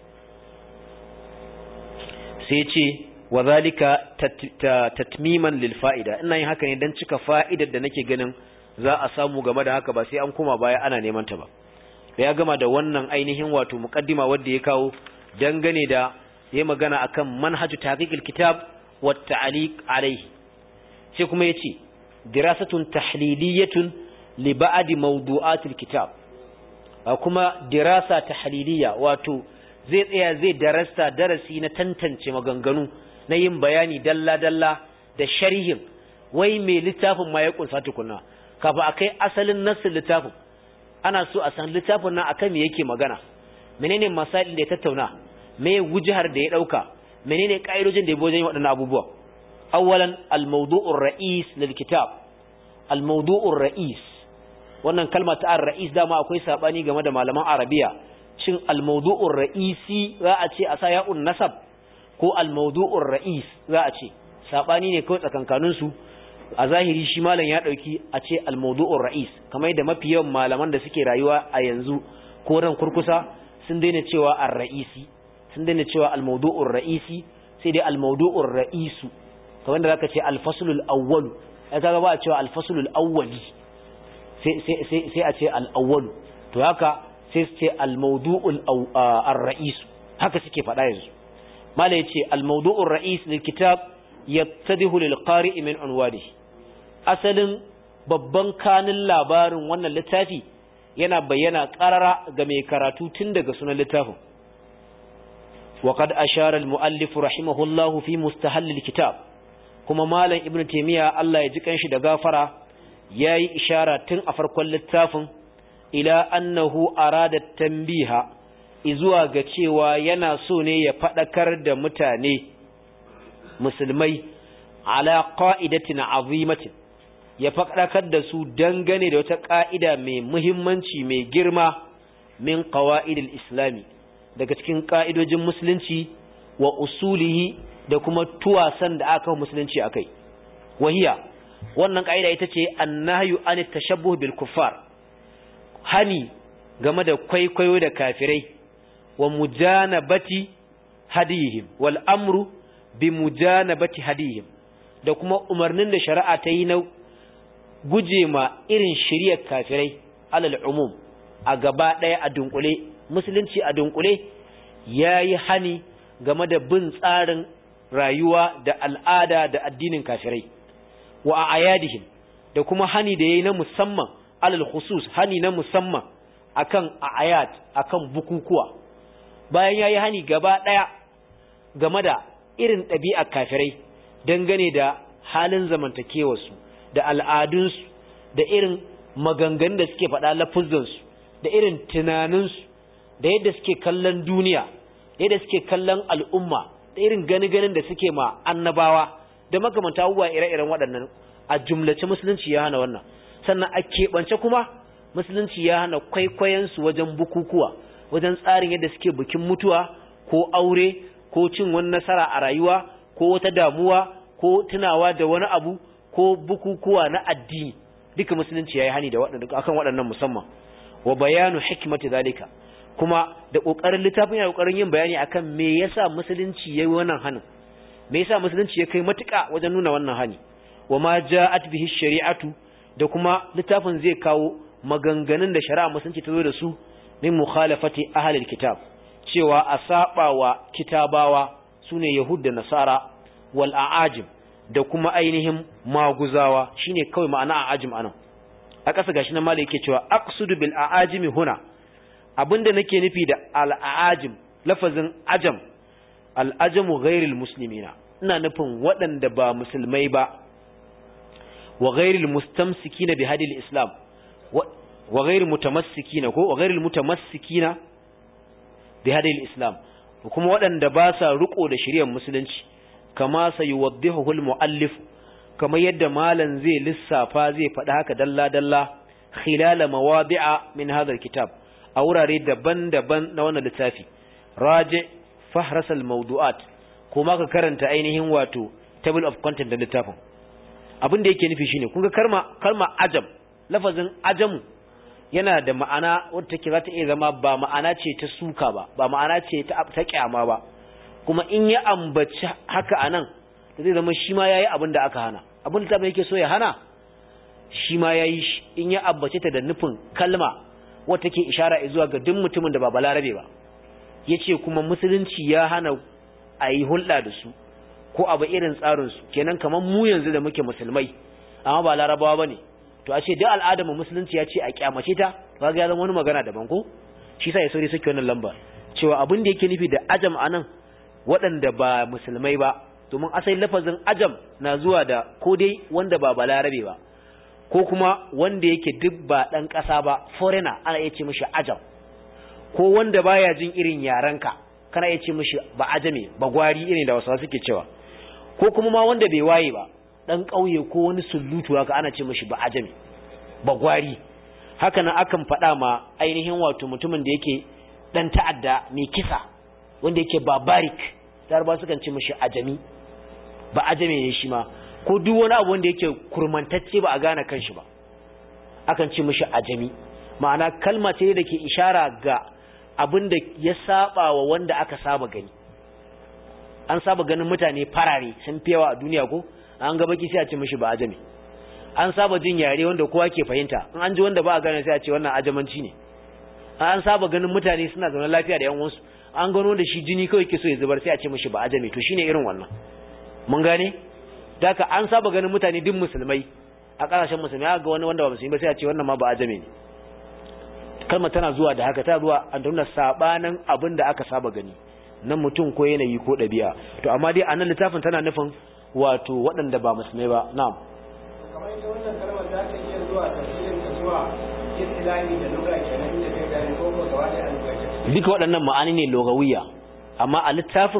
sai ce wa zalika tatmiman lil fa'ida ina yin haka ne dan cika fa'idar da nake ganin za a samu game da haka ba sai an koma baya ana neman ta ba ya gama da wannan ainihin wato muqaddima wanda ya kawo dangane da yayi magana akan manhaju tahqiqil kitab wa ta'liq alayhi sai kuma yace dirasatun tahliliyatun li ba'd mawdu'atil kitab kuma dirasa tahliliya wato zai tsaya zai darasta darasi na tantance maganganu na yin bayani dalla-dalla da sharhin wai mai littafin ma ya kunsa tukunna kafin a kai asalin nassin littafin ana so a san littafin nan akan me yake magana menene masalin da ya tattauna me wujihar da ya dauka menene kaidojin da ya bojen waɗannan abubuwa awwalan al-mawdu'ur ra'is lil kitab al-mawdu'ur ra'is wannan kalma ta ar-ra'is dama akwai sabani game da malaman arabiya shin al-mawdu'ur ra'isi za a ce a sa ya'un nasab ko al-mawdu'ur ra'is za a ce sabani ne kawai tsakankanin su a zahiri shi malam ya dauki a ce al-mawdu'ur ra'is kamar yadda mafi yawan malaman da suke rayuwa a yanzu ko ran kurkusa sun daina cewa ar-ra'isi sun daina cewa al-mawdu'ur ra'isi sai dai al-mawdu'ur ra'isu kamar da zaka ce al-faslul awwal ai kaga ba a cewa al-faslul awwali sai sai sai a ce al-awwal to haka sai su ce al-mawdu'ul ar-ra'is haka suke faɗa yanzu mala yace al-mawdu'ur ra'is lil kitab yattadihu lil qari'i min unwanihi asalin babban kanin labarin wannan littafi yana bayyana qarara ga mai karatu tun daga sunan littafin وقد أشار المؤلف رحمه الله في مستهل الكتاب كما مالا ابن تيمية الله يجيكن شي دغافرة ياي إشارة تن أفرق اللتاف إلى أنه أراد التنبيه izuwa ga cewa yana so ne ya faɗakar da mutane musulmai ala qa'idatin azimatin ya faɗakar da su dangane da wata ƙa'ida mai muhimmanci mai girma min ƙawa'idil islami daga cikin ƙa'idojin musulunci wa usulihi da kuma tuwasan da aka musulunci akai wahiya wannan ƙa'ida ita ce annahyu an tashabbuh bil kuffar hani game da kwaikwayo da kafirai wa mujanabati hadihim wal amru bi mujanabati hadihim da kuma umarnin da shari'a ta yi na guje ma irin shiriyar kafirai alal umum a gaba ɗaya a dunkule musulunci a dunkule ya yi hani game da bin tsarin rayuwa da al'ada da addinin kafirai wa a ayadihim da kuma hani da ya yi na musamman alal khusus hani na musamman akan ayat akan bukukuwa bayan ya yi hani gaba ɗaya game da irin ɗabi'ar kafirai dangane da halin zamantakewarsu da al'adunsu da irin maganganun da suke faɗa lafuzansu da irin tunaninsu da yadda suke kallon duniya da yadda suke kallon al'umma da irin gani-ganin da suke ma annabawa da makamanta abubuwa ire-iren waɗannan a jumlace musulunci ya hana wannan sannan a keɓance kuma musulunci ya hana kwaikwayonsu wajen bukukuwa wajen tsarin yadda suke bikin mutuwa ko aure ko cin wani nasara a rayuwa ko wata damuwa ko tunawa da wani abu ko bukukuwa na addini duka musulunci yayi hani da waɗannan akan waɗannan musamman wa bayanu hikmati zalika kuma da kokarin littafin yana kokarin yin bayani akan me yasa musulunci yayi wannan hanin me yasa musulunci ya kai matuƙa wajen nuna wannan hani wa ma ja'at bihi shari'atu da kuma littafin zai kawo maganganun da shari'a musulunci ta zo da su min mukhalafati ahlil kitab cewa a saba wa kitabawa sune yahud da nasara wal a'ajim da kuma ainihin maguzawa shine kawai ma'ana a'ajim anan a ƙasa gashi na malai yake cewa aqsudu bil a'ajimi huna abinda nake nufi da al a'ajim lafazin ajam al ajamu ghairil muslimina ina nufin waɗanda ba musulmai ba wa ghairil mustamsikina bi hadil islam wa ghairil mutamassikina ko wa ghairil mutamassikina bi hadil islam kuma waɗanda ba sa riko da shari'ar musulunci kama sayuwaddihu al-muallif kamar yadda malan zai lissafa zai faɗi haka dalla dalla khilala mawadi'a min hadha kitab a wurare daban-daban na wannan littafi raji fahras al-mawdu'at kuma ka karanta ainihin wato table of content da littafin abin da yake nufi shine kun ga kalma kalma ajam lafazin ajamu yana da ma'ana wadda take za ta iya zama ba ma'ana ce ta suka ba ba ma'ana ce ta ta kyama ba kuma in ya ambaci haka anan da zai zama shi ma yayi abin da aka hana abin da yake so ya hana shi ma yayi shi in ya ambace ta da nufin kalma wadda take ishara zuwa ga duk mutumin da ba balarabe ba yace kuma musulunci ya hana a yi hulɗa da su ko abu irin tsarin su kenan kamar mu yanzu da muke musulmai amma ba larabawa bane to a ce duk al'adar mu musulunci ya ce a kyamace ta kaga ya zama wani magana daban ko shi sa ya sauri suke wannan lamba cewa abin da yake nufi da ajam anan waɗanda ba musulmai ba domin asali lafazin ajam na zuwa da ko dai wanda ba balarabe ba ko kuma wanda yake duk ba ɗan ƙasa ba foreigner ana iya ce mishi ajam ko wanda baya jin irin yarenka kana iya ce mishi ba ajame ba gwari irin da wasu suke cewa ko kuma ma wanda bai waye ba dan ƙauye ko wani sulutu haka ana ce mishi ba ajami ba gwari haka nan akan faɗa ma ainihin wato mutumin da yake dan ta'adda mai kisa wanda yake barbaric darba sukan ce mishi ajami ba ajami ne shi ma ko duk wani abu wanda yake kurmantacce ba a gane kanshi ba akan ce mishi ajami ma'ana kalma ce da ke ishara ga abin da ya saba wa wanda aka saba gani an saba ganin mutane farare sun fi yawa a duniya ko an ga baki sai a ce mishi ba ajami an saba jin yare wanda kowa ke fahimta in an ji wanda ba a gane sai a ce wannan ajamanci ne an saba ganin mutane suna zaune lafiya da yan uwansu an gano da shi jini kawai ke so ya zubar sai a ce mishi ba ajami to shine irin wannan mun gane daka an saba ganin mutane duk musulmai a kasashen musulmai aka ga wani wanda ba musulmi ba sai a ce wannan ma ba ajami ne kalmar tana zuwa da haka ta zuwa a nuna sabanin abin da aka saba gani nan mutum ko yanayi ko ɗabi'a to amma dai a nan littafin tana nufin wato waɗanda ba musulmai ba na'am kamar ita wannan kalmar za ta iya zuwa tafsirin ta zuwa istilahi da lugha kenan inda kai gani ko ko gaba da alƙaci duka waɗannan ma'ani ne logawiya amma a littafin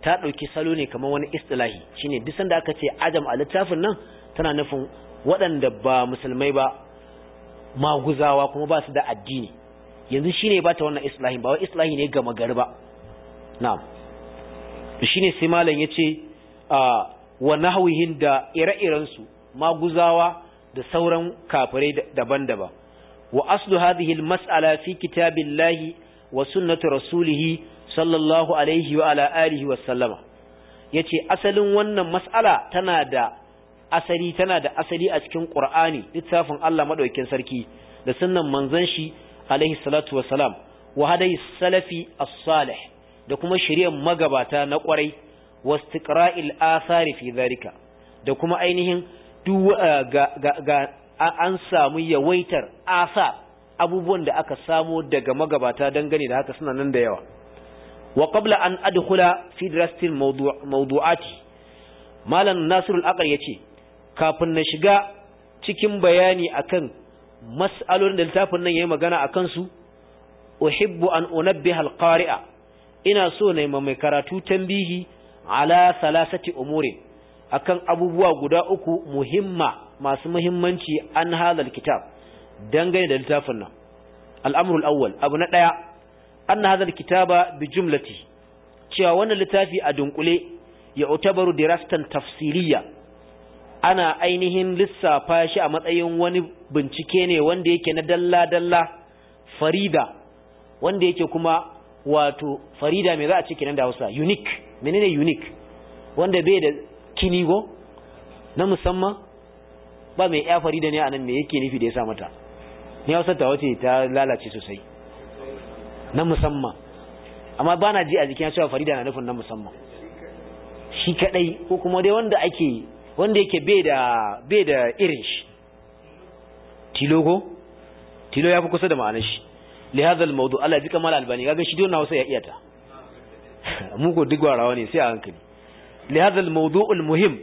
ta ɗauki salo ne kamar wani istilahi shine duk sanda aka ce ajam a littafin nan tana nufin waɗanda ba musulmai ba maguzawa kuma ba su da addini yanzu shine ba ta wannan islahi ba wai islahi ne gama gari ba na'am to shine sai malam yace a wa nahwihin da ire-iren su maguzawa da sauran kafirai daban-daban wa aslu hadhihi al-mas'ala fi kitabillahi wa sunnati rasulih sallallahu alaihi wa ala alihi wa sallama yace asalin wannan mas'ala tana da asali tana da asali a cikin Qur'ani littafin Allah madaukakin sarki da sunnan manzon shi alaihi salatu wassalam wa hadai salafi as-salih da kuma shari'ar magabata na kwarai wastiqra'il athari fi dhalika da kuma ainihin duk ga, ga, ga an samu yawaitar asa abubuwan da aka samo daga magabata dangane da haka suna nan da yawa wa qabla an adkhula fi dirastil mawdu'ati malam nasirul aqal yace kafin na shiga cikin bayani akan mas'alolin da littafin nan yayi magana akan su uhibbu an unabbiha alqari'a ina so ne mai karatu tambihi ala salasati umuri akan abubuwa guda uku muhimma masu muhimmanci an hadal kitab dangane da littafin nan al'amru al-awwal abu na daya anna hadal kitaba bi jumlati cewa wannan littafi a dunkule ya utabaru dirastan tafsiliya ana ainihin lissafa shi a matsayin wani bincike ne wanda yake na dalla-dalla farida wanda yake kuma wato farida mai za a ce kenan da Hausa unique menene unique wanda bai da kinigo na musamman ba mai ya farida ne anan me yake nufi da ya sa mata ni Hausa ta wace ta lalace sosai na musamman amma bana ji a jikin cewa farida na nufin na musamman shi kadai ko kuma dai wanda ake wanda yake bai da bai da irin shi tilogo tilo ya fi kusa da ma'anar shi li hadha al-mawdu Allah ji kamal albani kaga shi dole Hausa ya iya ta mu ko duk warawa ne sai a hankali li hadha al-mawdu' al-muhim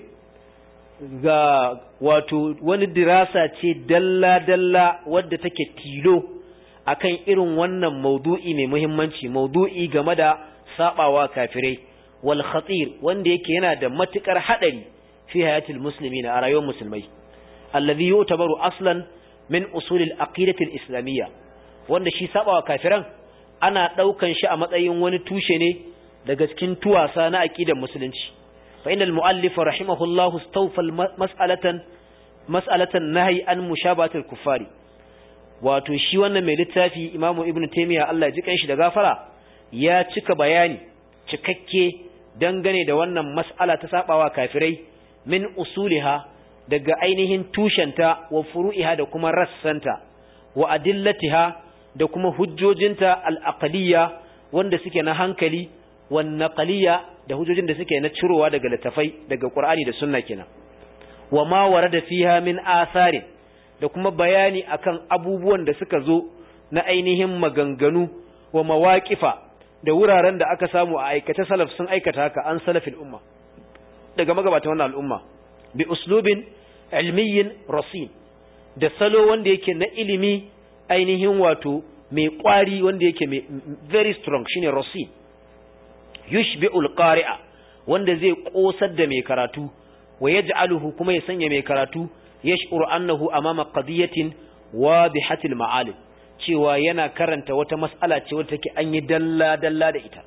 ga wato wani dirasa ce dalla dalla wadda take tilo akan irin wannan mawdu'i mai muhimmanci mawdu'i game da sabawa kafirai wal khatir wanda yake yana da matukar hadari fi hayatil muslimin a rayuwar musulmai alladhi yutabaru aslan min usul al-aqidah al-islamiyya wanda shi sabawa kafiran ana daukan shi a matsayin wani tushe ne daga cikin tuwasa na aqidar musulunci fa innal muallif rahimahullahu istawfa mas'alatan mas'alatan nahyi an mushabahat al-kuffari wato shi wannan mai littafi Imam Ibn Taymiyyah Allah ya ji kanshi da gafara ya cika bayani cikakke dangane da wannan mas'ala ta sabawa kafirai min usuliha daga ainihin tushenta wa furu'iha da kuma rassanta wa adillatiha da kuma hujjojinta al-aqliyya wanda suke na hankali wan naqliyya da hujjojin da suke na cirowa daga littafai daga Qur'ani da Sunna kenan wa ma warada fiha min athari da kuma bayani akan abubuwan da suka zo na ainihin maganganu wa mawaqifa da wuraren da aka samu a aikata salaf sun aikata haka an salafil umma daga magabata wannan al'umma bi uslubin ilmiyin rasin da salo wanda yake na ilimi ainihin wato mai kwari wanda yake mai very strong shine rasin yushbi'ul qari'a wanda zai kosar da mai karatu wa yaj'aluhu kuma ya sanya mai karatu yash'uru annahu amama qadiyatin wadihatil ma'alim cewa yana karanta wata mas'ala ce wadda take an yi dalla dalla da ita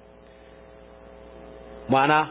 ma'ana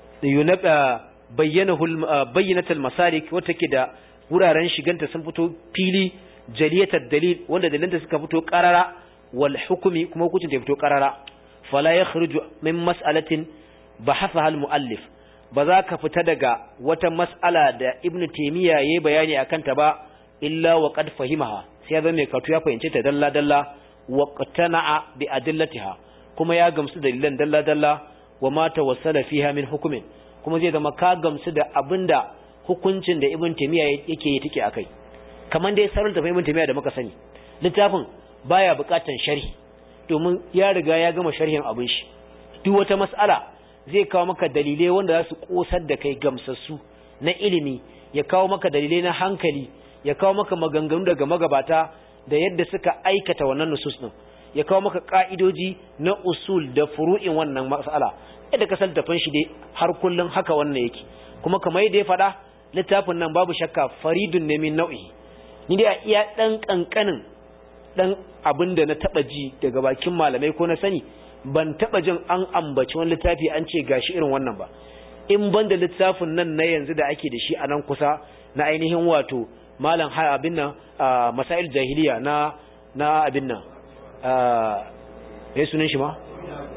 bayyanatul masalik wata ke da wuraren shiganta sun fito fili jaliyatar dalil wanda dalilanta suka fito karara wal hukumi kuma hukuncin ta fito karara fala ya khruju min mas'alatin bahathaha al muallif ba za ka fita daga wata mas'ala da ibn taymiya yayi bayani akan ta ba illa wa qad fahimaha sai zan mai katu ya fahimce ta dalla dalla wa qatana'a bi adillatiha kuma ya gamsu dalilan dalla dalla wa ma tawassala fiha min hukumin kuma zai zama ka gamsu da abinda hukuncin da Ibn Taymiyyah yake yi take akai kaman dai sarul da Ibn Taymiyyah da muka sani littafin baya bukatan sharhi domin ya riga ya gama sharhin abin shi duk wata mas'ala zai kawo maka dalilai wanda za su kosar da kai gamsassu na ilimi ya kawo maka dalilai na hankali ya kawo maka maganganu daga magabata da yadda suka aikata wannan nusus din ya kawo maka ka'idoji na usul da furu'in wannan mas'ala yadda kasar tafan shi dai har kullun haka wannan yake kuma kamar yadda ya faɗa littafin nan babu shakka faridun ne min nau'i ni dai a iya dan kankanin dan abin da na taba ji daga bakin malamai ko na sani ban taba jin an ambaci wani littafi an ce gashi irin wannan ba in ban da littafin nan na yanzu da ake da shi a nan kusa na ainihin wato malam ha abin nan masail jahiliya na na abin nan eh sunan shi ma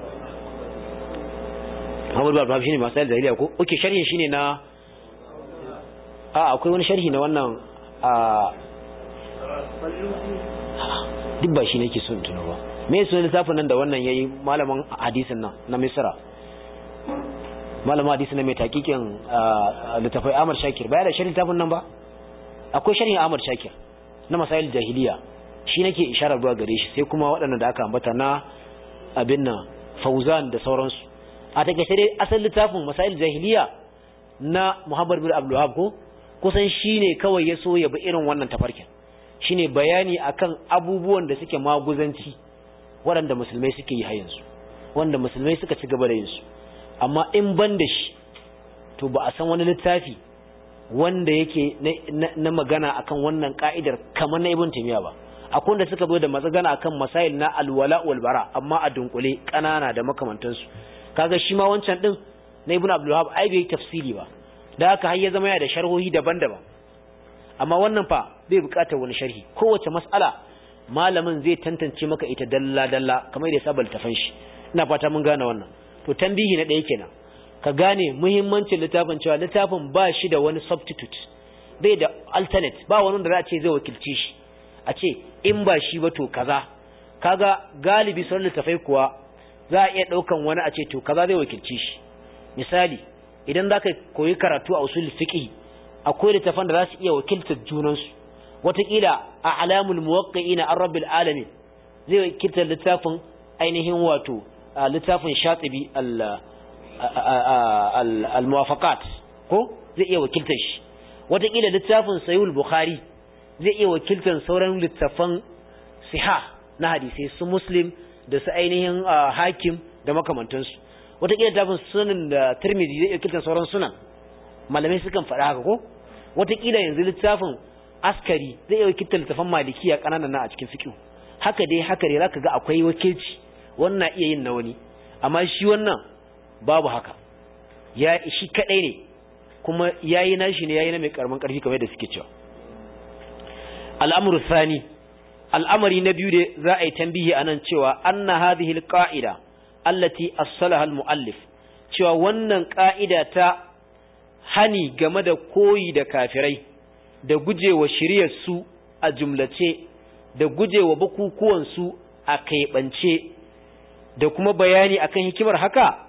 Muhammad bin Abdul shine masail jahiliya ko oke sharhin shine na a akwai wani sharhi na wannan a duk ba shi nake son tuno ba me sunan littafin nan da wannan yayi malamin hadisin nan na Misra malamin hadisi na mai takikin littafai Ahmad Shakir baya da sharhin littafin nan ba akwai sharhin Ahmad Shakir na masail jahiliya shi nake isharar zuwa gare shi sai kuma waɗanda da aka ambata na abin nan Fauzan da sauransu a takaice dai asalin littafin masail jahiliya na Muhammad bin Abdul Wahhab ko kusan shine kawai ya so ya bi irin wannan tafarkin shine bayani akan abubuwan da suke maguzanci waɗanda musulmai suke yi har yanzu wanda musulmai suka ci gaba da yin su amma in ban da shi to ba a san wani littafi wanda yake na magana akan wannan ka'idar kamar na Ibn Taymiyyah ba akwai wanda suka zo da magana akan masail na alwala wal bara amma a dunkule kanana da makamantansu kaga shi ma wancan din na Ibn Abdul Wahhab ai bai tafsiri ba da haka har ya zama ya da sharhohi daban-daban amma wannan fa bai bukatar wani sharhi kowace mas'ala malamin zai tantance maka ita dalla-dalla kamar da sabal tafan shi ina fata mun gane wannan to tambihi na ɗaya kenan ka gane muhimmancin littafin cewa littafin ba shi da wani substitute bai da alternate ba wani da za a ce zai wakilci shi a ce in ba shi ba to kaza kaga galibi sauran littafai kuwa za a iya ɗaukan wani a ce to kaza zai wakilci shi misali idan za ka koyi karatu a usul fiqh akwai littafan da za su iya wakiltar junansu wataƙila a alamul muwaqqi'ina an rabbil alamin zai wakiltar littafin ainihin wato littafin shatibi al-muwafaqat ko zai iya wakiltar shi wataƙila littafin sayul bukhari zai iya wakiltar sauran littafan siha na hadisai su muslim da su ainihin hakim da makamantansu wataƙila littafin sunan da tirmidhi zai iya wakiltar sauran sunan malamai sukan faɗa haka ko wataƙila yanzu littafin askari zai iya wakiltar littafan malikiya ƙananan na a cikin fiƙi haka dai haka dai zaka ga akwai wakilci wannan iya yin na wani amma shi wannan babu haka ya shi kadai ne kuma yayi nashi ne yayi na mai karamin karfi kamar da suke cewa al'amru thani al'amari na biyu da za a yi tambihi anan cewa anna hadhihi alqa'ida allati as-salaha al-muallif cewa wannan ka'ida ta hani game da koyi da kafirai da gujewa shiriyar su a jumlace da gujewa bukukuwan su a kaiɓance da kuma bayani akan hikimar haka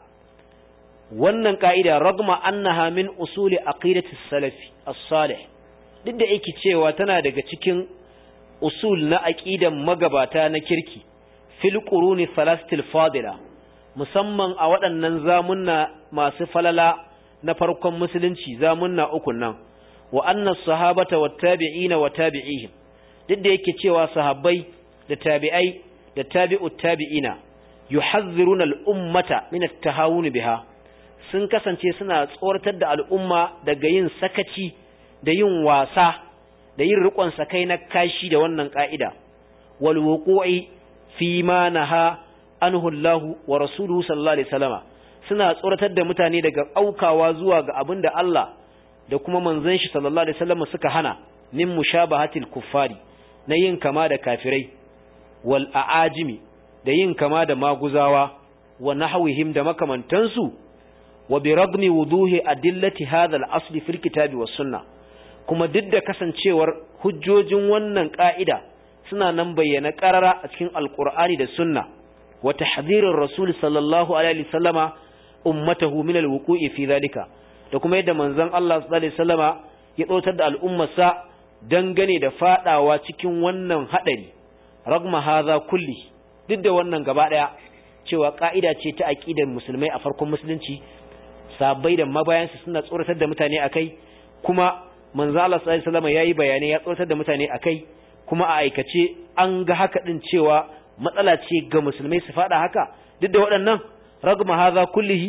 wannan ka'ida ragma annaha min usuli aqidati salafi as-salih duk da yake cewa tana daga cikin usul na aqidan magabata na kirki fil quruni thalathatil fadila musamman a waɗannan zamunna masu falala na farkon musulunci zamunna uku nan wa anna sahabata wat tabi'ina wa tabi'ihim duk da yake cewa sahabbai da tabi'ai da tabi'ut tabi'ina yuhazziruna al-ummata min at-tahawun biha sun kasance suna tsoratar da al'umma daga yin sakaci da yin wasa da yin riƙon sakai na kashi da wannan ka'ida wal wuqu'i fi ma naha anhu Allah wa rasuluhu sallallahu alaihi wasallama suna tsoratar da mutane daga aukawa zuwa ga abin da Allah da kuma manzon shi sallallahu alaihi wasallama suka hana min mushabahatil kuffari na yin kama da kafirai wal a'ajimi da yin kama da maguzawa wa nahwihim da makamantansu wa bi ragmi wuduhi adillati hadha al-asl fil kitabi was sunnah kuma duk da kasancewar hujjojin wannan ka'ida suna nan bayyana qarara a cikin alqur'ani da sunna wa tahdhirir rasul sallallahu alaihi wasallama ummatahu min al-wuqu'i fi dhalika da kuma yadda manzon Allah sallallahu alaihi wasallama ya dautar da al'ummarsa dangane da fadawa cikin wannan hadari ragma hadha kulli duk da wannan gaba daya cewa ka'ida ce ta aqidar musulmai a farkon musulunci sabai da mabayansu suna tsoratar da mutane akai kuma manzo Allah sallallahu alaihi wasallam yayi bayani ya tsoratar da mutane akai kuma a aikace an ga haka din cewa matsala ce ga musulmai su fada haka duk da waɗannan ragma hadha kullihi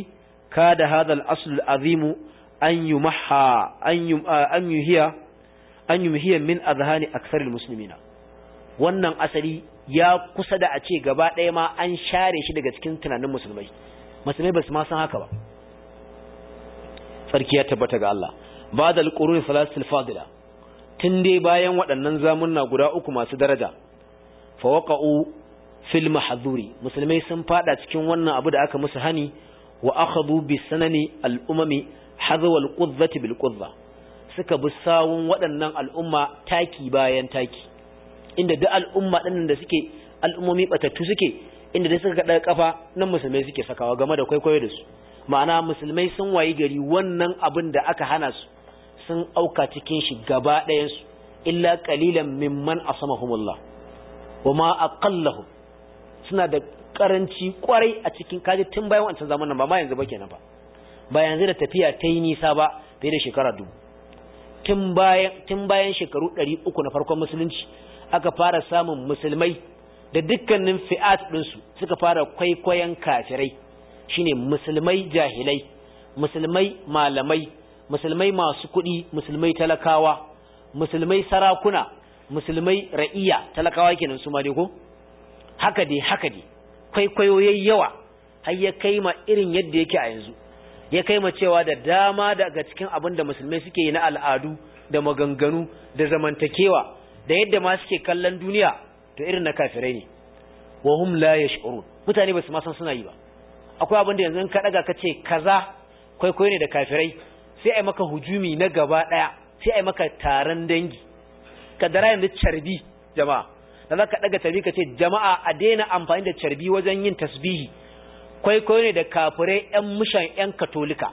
kada hadha al-asl al-azim an yumaha an yuhiya an yumhiya min azhani akthar al-muslimina wannan asali ya kusa da a ce gaba ɗaya ma an share shi daga cikin tunanin musulmai musulmai ba su ma san haka ba sarki ya tabbata ga Allah ba da alƙurun salatul fadila tun dai bayan waɗannan zamunna guda uku masu daraja fawaqa'u fil mahdhuri musulmai sun fada cikin wannan abu da aka musu hani wa akhadhu bi sanani al umami hadwa al qudzati bil qudza suka bi sawun waɗannan al'umma taki bayan taki inda duk al'umma ɗin da suke al'ummomi batattu suke inda da suka kaɗa kafa nan musulmai suke sakawa game da kwaikwayo da su ma'ana musulmai sun wayi gari wannan abin da aka hana su sun auka cikin shi gaba ɗayansu illa qalilan mimman asamahumullah wa ma aqallahum suna da karanci kwarai a cikin kaji tun bayan wancan zamanin ba ma yanzu ba kenan ba ba yanzu da tafiya ta yi nisa ba fiye da shekara dubu tun bayan tun bayan shekaru 300 na farkon musulunci aka fara samun musulmai da dukkanin fi'at ɗinsu suka fara kwaikwayon kafirai shine musulmai jahilai musulmai malamai musulmai masu kuɗi musulmai talakawa musulmai sarakuna musulmai ra'iya talakawa kenan su ma dai ko haka dai haka dai kwaikwayo yayi yawa har ya kai ma irin yadda yake a yanzu ya kai ma cewa da dama daga cikin abin da musulmai suke yi na al'adu da maganganu da zamantakewa da yadda ma suke kallon duniya to irin na kafirai ne wa hum la yash'urun mutane ba su ma san suna yi ba akwai abin da yanzu ka daga ka ce kaza kwaikwayo ne da kafirai sai ai maka hujumi na gaba daya sai ai maka taron dangi ka dara yanzu carbi jama'a da za ka daga carbi ka ce jama'a a daina amfani da carbi wajen yin tasbihi kwaikwayo ne da kafirai yan mushan yan katolika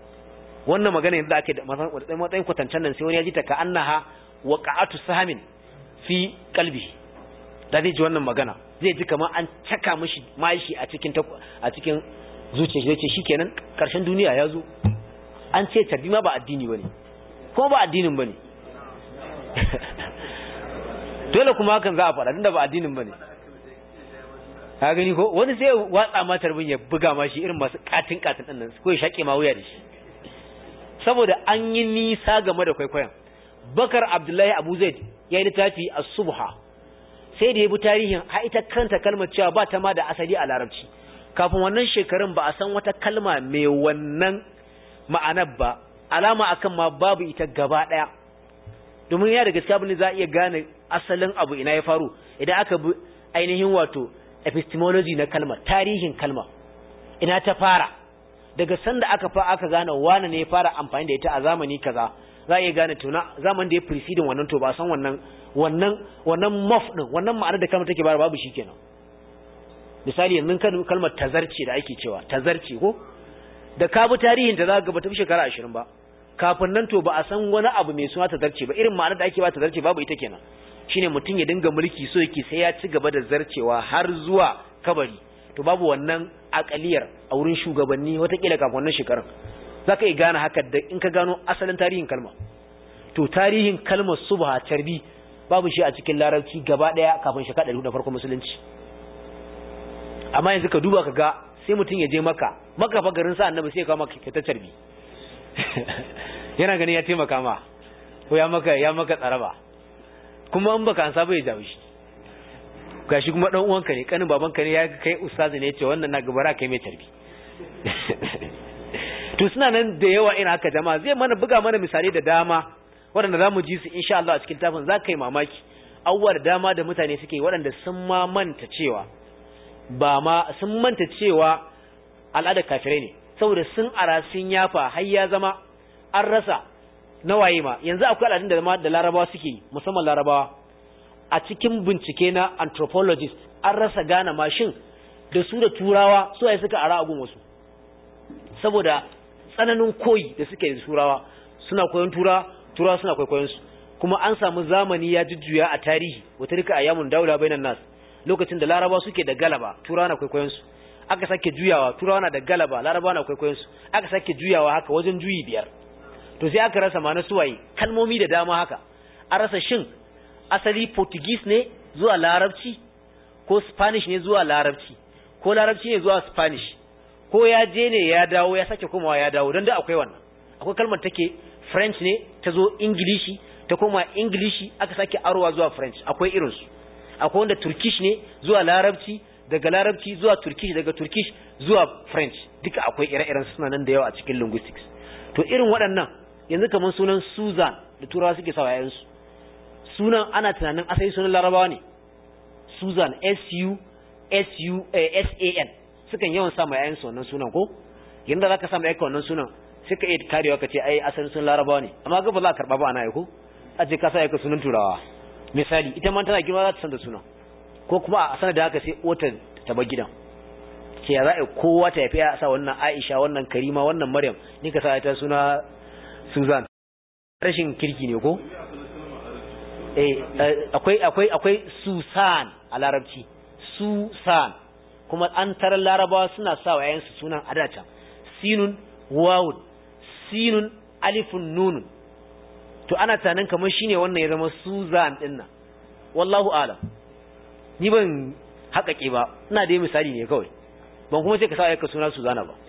wannan magana yanzu ake da matsayin kwatancen nan sai wani ya ji ta ka annaha waqa'atu sahamin fi qalbihi da zai ji wannan magana zai ji kamar an caka mishi mashi a cikin a cikin zuciyar shi yace shikenan karshen duniya ya zo an ce tarbi ma ba addini bane ko ba addinin bane dole kuma hakan za a faɗa tunda ba addinin bane ka gani ko wani sai watsa ma tarbin ya buga ma shi irin masu katin katin din nan ko ya shake ma wuya da shi saboda an yi nisa game da kwaikwayon bakar abdullahi abu zaid ya yi littafi a subha sai da ya bi tarihin ha ita kanta kalmar cewa ba ta ma da asali a larabci kafin wannan shekarun ba a san wata kalma mai wannan ma'anar ba alama akan ma babu ita gaba daya domin ya da gaskiya abin da za a iya gane asalin abu ina ya faru idan aka bi ainihin wato epistemology na kalmar tarihin kalma ina ta fara daga sanda aka fa aka gane wane ne ya fara amfani da ita a zamani kaza za a iya gane tuna zaman da ya preceding wannan to ba san wannan wannan wannan mof din wannan ma'anar da kalmar take bayar babu shikenan misali yanzu kalmar tazarce da ake cewa tazarce ko da ka bi tarihin ta za ka ba ta fi shekara 20 ba kafin nan to ba a san wani abu mai suna tazarce ba irin ma'anar da ake ba tazarce babu ita kenan shine mutum ya dinga mulki so yake sai ya ci gaba da zarcewa har zuwa kabari to babu wannan akaliyar a wurin shugabanni watakila kafin wannan shekarun za ka yi gane haka da in ka gano asalin tarihin kalma to tarihin kalmar subha tarbi babu shi a cikin larabci gaba daya kafin shekara ɗari na farkon musulunci amma yanzu ka duba ka ga sai mutum ya je maka maka fa garin sa annabi sai ya kawo maka ta tarbi yana ganin ya taimaka ma ko ya maka ya maka tsaraba kuma in baka ansa bai jawo shi gashi kuma dan uwanka ne kanin babanka ne ya kai ustazi ne ya ce wannan na gabara kai mai tarbi to suna nan da yawa ina haka jama'a zai mana buga mana misali da dama waɗanda za mu ji su insha Allah a cikin tafin za ka yi mamaki abubuwa da dama da mutane suke waɗanda sun ma manta cewa ba ma sun manta cewa al'adar kafirai ne saboda sun ara sun yafa har ya zama an rasa na waye ma yanzu akwai al'adun da da larabawa suke yi musamman larabawa a cikin bincike na anthropologist an rasa gane mashin da su da turawa su ai suka ara agun wasu saboda tsananin koyi da suke da turawa suna koyon tura turawa suna kwaikwayon su kuma an samu zamani ya jujjuya a tarihi wata rika ayyamun daula bainan nas lokacin da larabawa suke da galaba turawa na kwaikwayon su aka sake juyawa turawa na da galaba larabawa na kwaikwayon su aka sake juyawa haka wajen juyi biyar to sai aka rasa ma suwaye kalmomi da dama haka an rasa shin asali portuguese ne zuwa larabci ko spanish ne zuwa larabci ko larabci ne zuwa spanish ko ya je ne ya dawo ya sake komawa ya dawo don da akwai wannan akwai kalmar take french ne ta zo ingilishi ta koma ingilishi aka sake arowa zuwa french akwai irinsu akwai wanda turkish ne zuwa larabci daga larabci zuwa turkish daga turkish zuwa french duka akwai ire-iren suna nan da yawa a cikin linguistics to irin waɗannan yanzu kamar sunan susan da turawa suke sawa yayansu sunan ana tunanin asali sunan larabawa ne susan s-u s-u s-a-n sukan yawan sa ma yayansu wannan sunan ko yanda za ka sa ma yayanka wannan sunan sai ka iya karewa ka ce ai asalin sunan larabawa ne amma ga ba za ka karɓa ba ana ko a ce ka sa yayanka sunan turawa misali ita ma tana girma za ta san da sunan ko kuma a sanar da haka sai otar ta bar gidan ce ya za a kowa ta yafi a sa wannan aisha wannan karima wannan maryam ni ka sa ta suna susan rashin kirki ne ko eh akwai akwai akwai susan a larabci susan kuma an tarar larabawa suna sa wa yayansu sunan adata sinun wawun sinun alifun nunun to ana tunanin kamar shine wannan ya zama Susan din nan wallahu alam ni ban haƙaƙe ba ina da misali ne kawai ban kuma sai ka sa ayyuka suna Suzana ba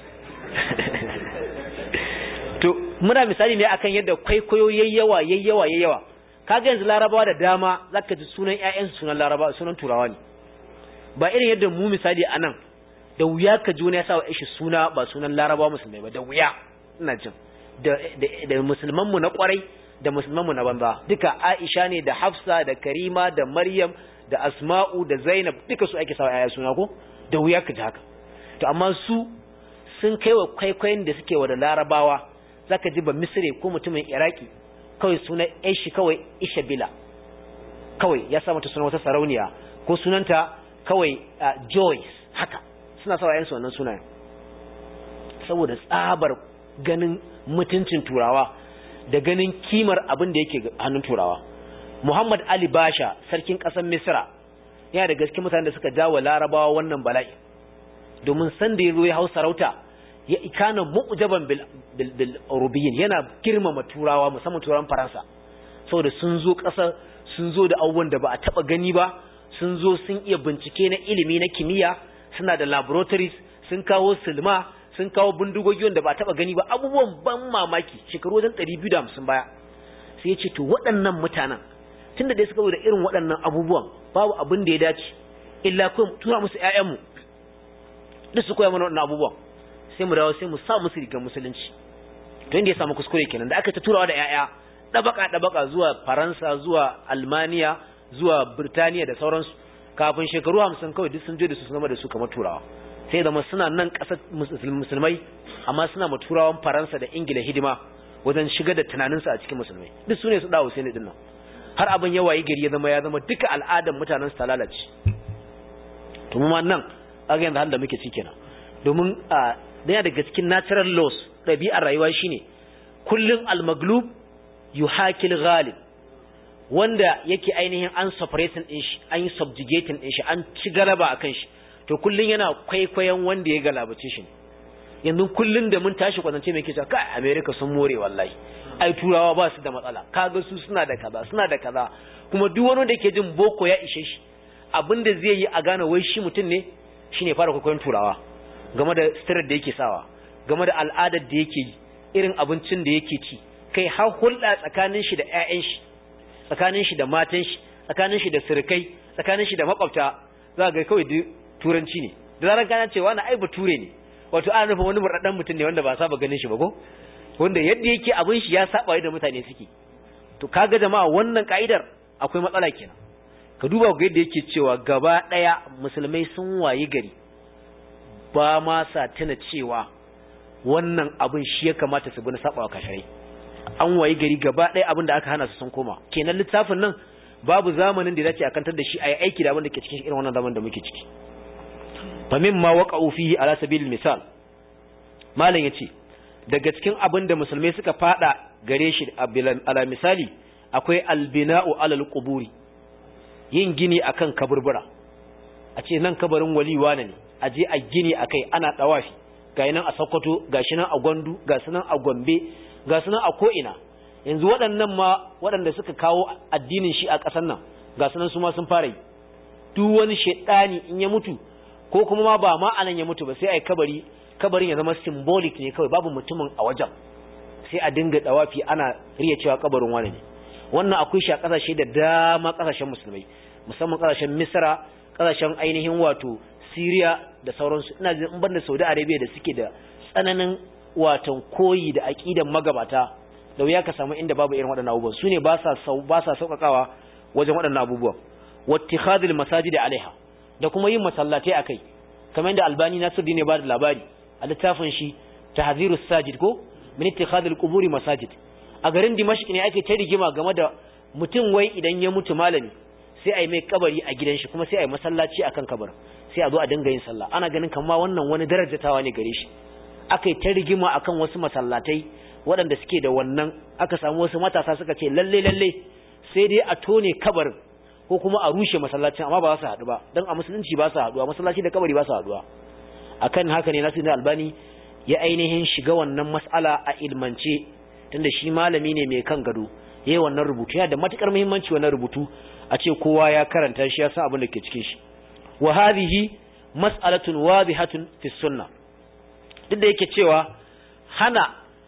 to muna misali ne akan yadda kwaikwayo yayyawa yayyawa yayyawa kaga yanzu larabawa da dama zaka ji sunan ƴaƴansu sunan larabawa sunan turawa ne ba irin yadda mu misali anan da wuya ka ji wani ya sa wa shi suna ba sunan larabawa musulmai ba da wuya ina jin da da musulman mu na kwarai da musulmanmu na banza duka Aisha ne da Hafsa da Karima da Maryam da Asma'u da Zainab duka su ake sawa yaya suna ko da wuya ka ji haka to amma su sun kai wa kwaikwayon da suke wa da Larabawa zaka ji ba Misri ko mutumin Iraki kawai suna shi kawai Ishabila kawai ya sa mata suna wata sarauniya ko sunanta kawai Joyce haka suna sawa yayansu wannan sunayen saboda tsabar ganin mutuncin turawa da ganin kimar abin da yake hannun turawa Muhammad Ali Basha sarkin ƙasar Misra yana da gaske mutanen da suka jawo larabawa wannan bala'i domin san da ya zo ya hau sarauta ya ikana mu'jaban bil bil, bil European yana girmama turawa musamman turawan Faransa saboda sun zo ƙasar sun zo da abubuwan da ba a taba gani ba sun zo sun iya bincike na ilimi na kimiyya suna da laboratories sun kawo silma sun kawo bindigogi wanda ba taba gani ba abubuwan ban mamaki shekaru wajen 250 baya sai ya ce to waɗannan mutanen tunda dai suka zo da irin waɗannan abubuwan babu abin da ya dace illa ko tura musu ƴaƴanmu duk su koya mana waɗannan abubuwan sai mu dawo sai mu sa musu rigar musulunci to inda ya samu kuskure kenan da aka ta turawa da ƴaƴa dabaka dabaka zuwa Faransa zuwa Almaniya zuwa Birtaniya da sauransu kafin shekaru 50 kawai duk sun je da su zama da su kamar turawa sai zama suna nan ƙasar musulmai amma suna ma turawan faransa da ingila hidima wajen shiga da tunaninsu a cikin musulmai duk su ne su dawo sai ne dinnan har abin yawa yi gari ya zama ya zama duka al'adan mutanen su ta lalace to mu ma nan aga yanzu halin da muke ci kenan domin a daya daga cikin natural laws ɗabi'ar rayuwa shine kullum al-maglub yuhakil ghalib wanda yake ainihin an separating din shi an yi subjugating din shi an ci galaba akan shi to kullun yana kwaikwayon wanda ya galabace shi yanzu kullun da mun tashi kwatance mai kisa kai America sun more wallahi ai turawa ba su da matsala kaga su suna da kaza suna da kaza kuma duk wani da yake jin boko ya ishe shi abinda zai yi a gane wai shi mutum ne shine fara kwaikwayon turawa game da sitirar da yake sawa game da al'adar da yake yi irin abincin da yake ci kai har hulɗa tsakanin shi da ƴaƴan shi tsakanin shi da matan shi tsakanin shi da sirkai tsakanin shi da makwabta za ga kawai turanci ne da zarar gana cewa na ai bature ne wato ana nufin wani murɗaɗɗen mutum ne wanda ba saba ganin shi ba ko wanda yadda yake abin shi ya saba yadda mutane suke to kaga jama'a wannan ka'idar akwai matsala kenan ka duba ga yadda yake cewa gaba ɗaya musulmai sun wayi gari ba ma sa tuna cewa wannan abin shi ya kamata su bi na saba wa kashirai an wayi gari gaba ɗaya abin da aka hana su sun koma kenan littafin nan babu zamanin da dace a kantar da shi a yi aiki da abin da ke cikin irin wannan zaman da muke ciki famin ma waqa'u fihi ala sabil misal malam yace daga cikin abin da musulmai suka fada gare shi ala misali akwai albina'u alal quburi yin gini akan kaburbura a ce nan kabarin waliwa ne a je a gini akai ana dawafi ga nan a Sokoto gashi nan a Gwandu ga nan a Gombe ga nan a ko'ina yanzu waɗannan ma waɗanda suka kawo addinin shi a ƙasar nan ga nan su ma sun fara yi duk wani shaidani in ya mutu ko kuma ma ba ma anan ya mutu ba sai ai kabari kabarin ya zama symbolic ne kawai babu mutumin a wajen sai a dinga dawafi ana riya cewa kabarin wani ne wannan akwai shi a kasashe da dama kasashen musulmai musamman kasashen misra kasashen ainihin wato syria da sauransu ina jin in banda saudi arabia da suke da tsananin watan koyi da aqidan magabata da wuya ka samu inda babu irin waɗannan abubuwan su ne ba sa ba sa sauƙaƙawa wajen waɗannan abubuwan wattikhadul masajid alaiha da kuma yin masallatai akai kamar yadda albani nasiruddin ne ba da labari a littafin shi tahzirus sajid ko min ittikhadul quburi masajid a garin dimashq ne ake ta rigima game da mutum wai idan ya mutu malami sai a yi mai kabari a gidan shi kuma sai a yi masallaci akan kabarin sai a zo a dinga yin sallah ana ganin kamar wannan wani darajatawa ne gare shi aka yi ta rigima akan wasu masallatai waɗanda suke da wannan aka samu wasu matasa suka ce lalle lalle sai dai a tone kabarin ko kuma a rushe masallacin amma ba za su haɗu ba don a musulunci ba su haɗuwa masallaci da kabari ba su haɗuwa akan haka ne nasu albani ya ainihin shiga wannan mas'ala a ilmance tunda shi malami ne mai kan gado yayi wannan rubutu yana da matukar muhimmanci wannan rubutu a ce kowa ya karanta shi ya san abin da ke cikin shi wa hadhihi mas'alatun wadihatun fi sunnah duk da yake cewa hana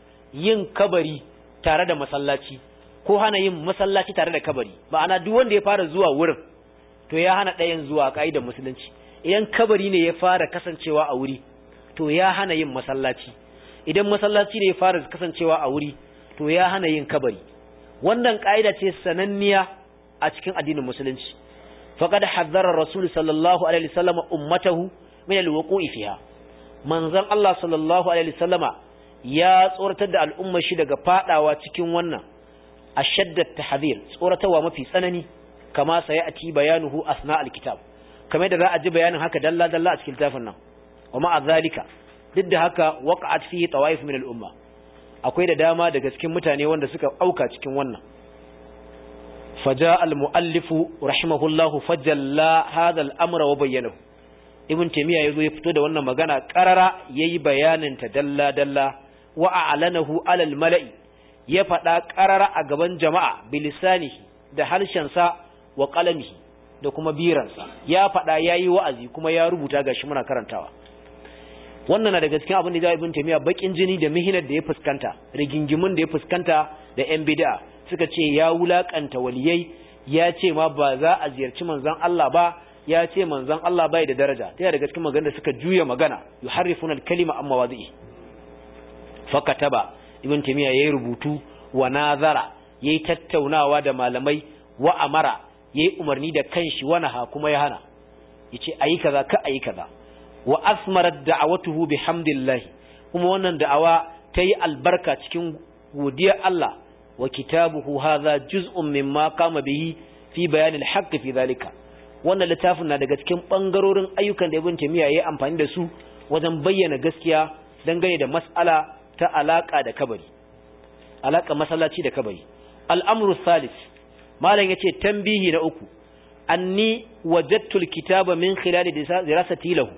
yin kabari tare da masallaci ko hana yin masallaci tare da kabari ma'ana duk wanda ya fara zuwa wurin to ya hana ɗayan zuwa ka'idar musulunci idan kabari ne ya fara kasancewa a wuri to ya hana yin masallaci idan masallaci ne ya fara kasancewa a wuri to ya hana yin kabari wannan ka'ida ce sananniya a cikin addinin musulunci faqad hazzara rasul sallallahu alaihi wasallam ummatahu min alwuqu'i fiha manzon Allah sallallahu alaihi wasallama ya tsoratar da al'ummar shi daga fadawa cikin wannan ashaddat tahdhir tsoratarwa mafi tsanani kama sayati bayanuhu asna alkitab kamar da za a ji bayanin haka dalla dalla a cikin littafin nan wa ma'a zalika duk da haka waqa'at fihi tawaif min al-umma akwai da dama daga cikin mutane wanda suka auka cikin wannan faja al-muallifu rahimahullahu fajalla hadha al-amra wa bayyanahu ibn taymiya yazo ya fito da wannan magana qarara yayi bayanin ta dalla dalla wa a'lanahu ala al-mala'i ya faɗa qarara a gaban jama'a bilisanihi da harshen sa wa qalamihi da kuma biransa ya faɗa yayi wa'azi kuma ya rubuta gashi muna karantawa wannan na daga cikin abin da ya ibn taymiya bakin jini da mihinar da ya fuskanta rigingimun da ya fuskanta da yan bid'a suka ce ya wulakanta waliyai ya ce ma ba za a ziyarci manzon Allah ba ya ce manzon Allah bai da daraja ta daga cikin magana da suka juya magana yuharrifuna al-kalima amma wazi'i fakataba ibn taymiya yayi rubutu wa nazara yayi tattaunawa da malamai wa amara yayi umarni da kanshi wa naha kuma ya hana yace ayi kaza ka ayi kaza wa asmarat da'awatuhu bihamdillah kuma wannan da'awa tayi albarka cikin godiyar Allah wa kitabuhu hadha juz'un mimma qama bihi fi bayan al-haqq fi dhalika wannan littafin na daga cikin bangarorin ayyukan da Ibn Taymiyyah yayi amfani da su wajen bayyana gaskiya dangane da mas'ala ta alaka da kabari alaka masallaci da kabari al-amru thalith malam yace tambihi na uku anni wajadtu al-kitaba min khilali dirasati lahu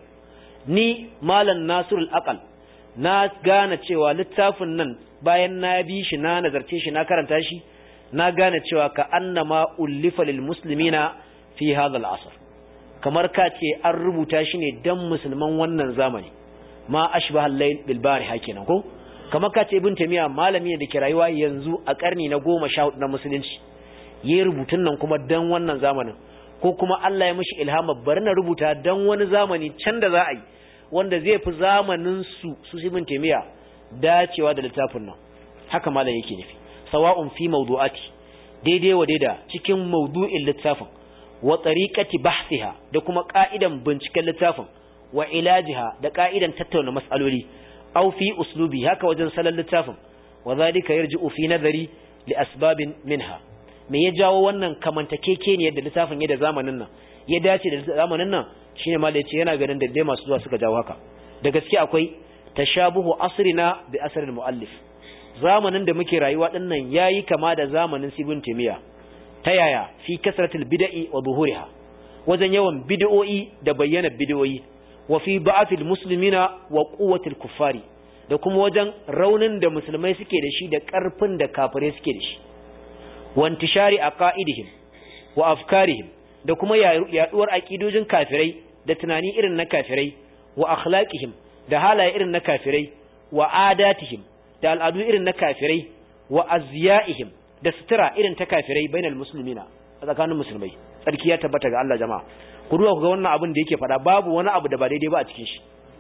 ni malam nasirul aqal na gane cewa littafin nan bayan na bi shi na nazarce shi na karanta shi na gane cewa ka annama ullifa lil muslimina fi hadha al asr kamar ka ce an rubuta shi ne dan musulman wannan zamani ma ashbaha al-layl bil bariha kenan ko kamar ka ce ibn tamiya malami ne da ke rayuwa yanzu a karni na 14 na musulunci yayi rubutun nan kuma dan wannan zamanin ko kuma Allah ya mishi ilhama bari na rubuta dan wani zamani can da za a yi wanda zai fi zamanin su su ibn taymiya dacewa da littafin nan haka malam yake nufi sawa'un fi mawdu'ati daidai wa daida cikin mawdu'in littafin wa tariqati bahsiha da kuma ka'idan binciken littafin wa ilajiha da ka'idan tattauna mas'aloli aw fi uslubi haka wajen salon littafin wa zalika yarji'u fi nazari li asbabin minha me ya jawo wannan kamantakekeniyar da littafin ya da zamanin nan ya dace da zamanin nan shine ma da yace yana ganin da dai masu zuwa suka jawo haka da gaske akwai tashabuhu asrina bi asril muallif zamanin da muke rayuwa din nan yayi kama da zamanin Ibn Taymiyyah ta yaya fi kasratil bid'i wa zuhuriha wajen yawan bid'o'i da bayyana bid'o'i wa fi ba'atil muslimina wa quwwatil kuffari da kuma wajen raunin da musulmai suke da shi da karfin da kafirai suke da shi wa intishari aqaidihim wa afkarihim da kuma yaduwar aqidojin kafirai da tunani irin na kafirai wa akhlaqihim da halaye irin na kafirai wa adatihim da al'adu irin na kafirai wa azyaihim da sutura irin ta kafirai bainal muslimina a tsakanin musulmai tsarki ya tabbata ga Allah jama'a ku duba ku ga wannan abin da yake faɗa babu wani abu da ba daidai ba a cikin shi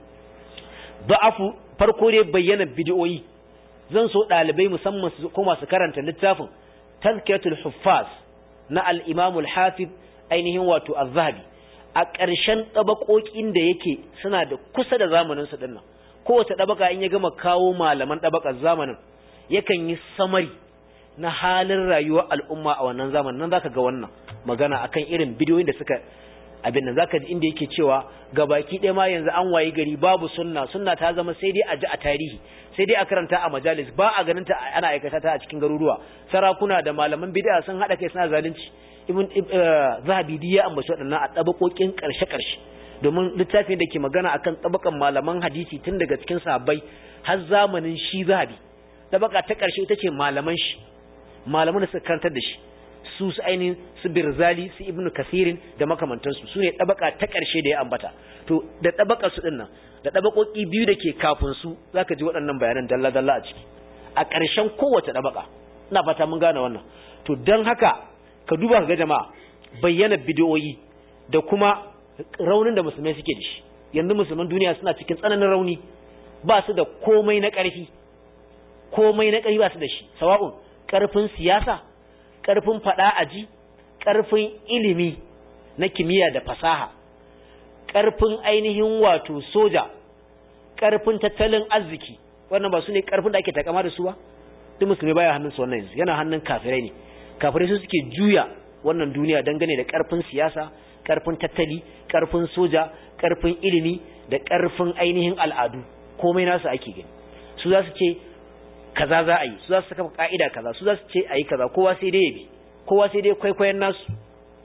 da'afu farko dai bayyana bid'o'i zan so dalibai musamman su koma su karanta littafin tazkiyatul huffaz na al-imam al-hafiz ainihin wato az-zahabi a ƙarshen ɗabaƙoƙin da yake suna da kusa da zamanin su dinnan kowace ɗabaka in ya gama kawo malaman ɗabakar zamanin yakan yi samari na halin rayuwar al'umma a wannan zamanin nan zaka ga wannan magana akan irin bidiyoyin da suka abin nan zaka ji inda yake cewa gabaki ɗaya ma yanzu an wayi gari babu sunna sunna ta zama sai dai a ji a tarihi sai dai a karanta a majalis ba a ganin ta ana aikata ta a cikin garuruwa sarakuna da malaman bid'a sun hada kai suna zalunci ibn zahabi ya ambaci waɗannan a tabakokin karshe karshe domin littafin da ke magana akan tabakan malaman hadisi tun daga cikin sahabbai har zamanin shi zahabi tabaka ta karshe ita ce malaman shi malaman da suka karantar da shi su su ainihin su birzali su ibnu kasirin da makamantansu su ne ɗabaka ta ƙarshe da ya ambata to da ɗabaka su ɗin nan da ɗabakoki biyu da ke kafin su za ka ji waɗannan bayanan dalla-dalla a ciki a ƙarshen kowace ɗabaka ina fata mun gane wannan to don haka ka duba ka ga jama'a bayyana bidiyoyi da kuma raunin da musulmai suke da shi yanzu musulman duniya suna cikin tsananin rauni ba su da komai na ƙarfi komai na ƙarfi ba su da shi sawa'un ƙarfin siyasa ƙarfin faɗa aji ƙarfin ilimi na kimiyya da fasaha ƙarfin ainihin wato soja ƙarfin tattalin arziki wannan ba su ne ƙarfin da ake takama da su ba duk musulmi baya hannun su wannan yanzu yana hannun kafirai ne kafirai su suke juya wannan duniya dangane da ƙarfin siyasa ƙarfin tattali ƙarfin soja ƙarfin ilimi da ƙarfin ainihin al'adu komai nasu ake gani su za su ce kaza za a yi su za su saka ka'ida kaza su za su ce a yi kaza kowa sai dai ya bi kowa sai dai kwaikwayon nasu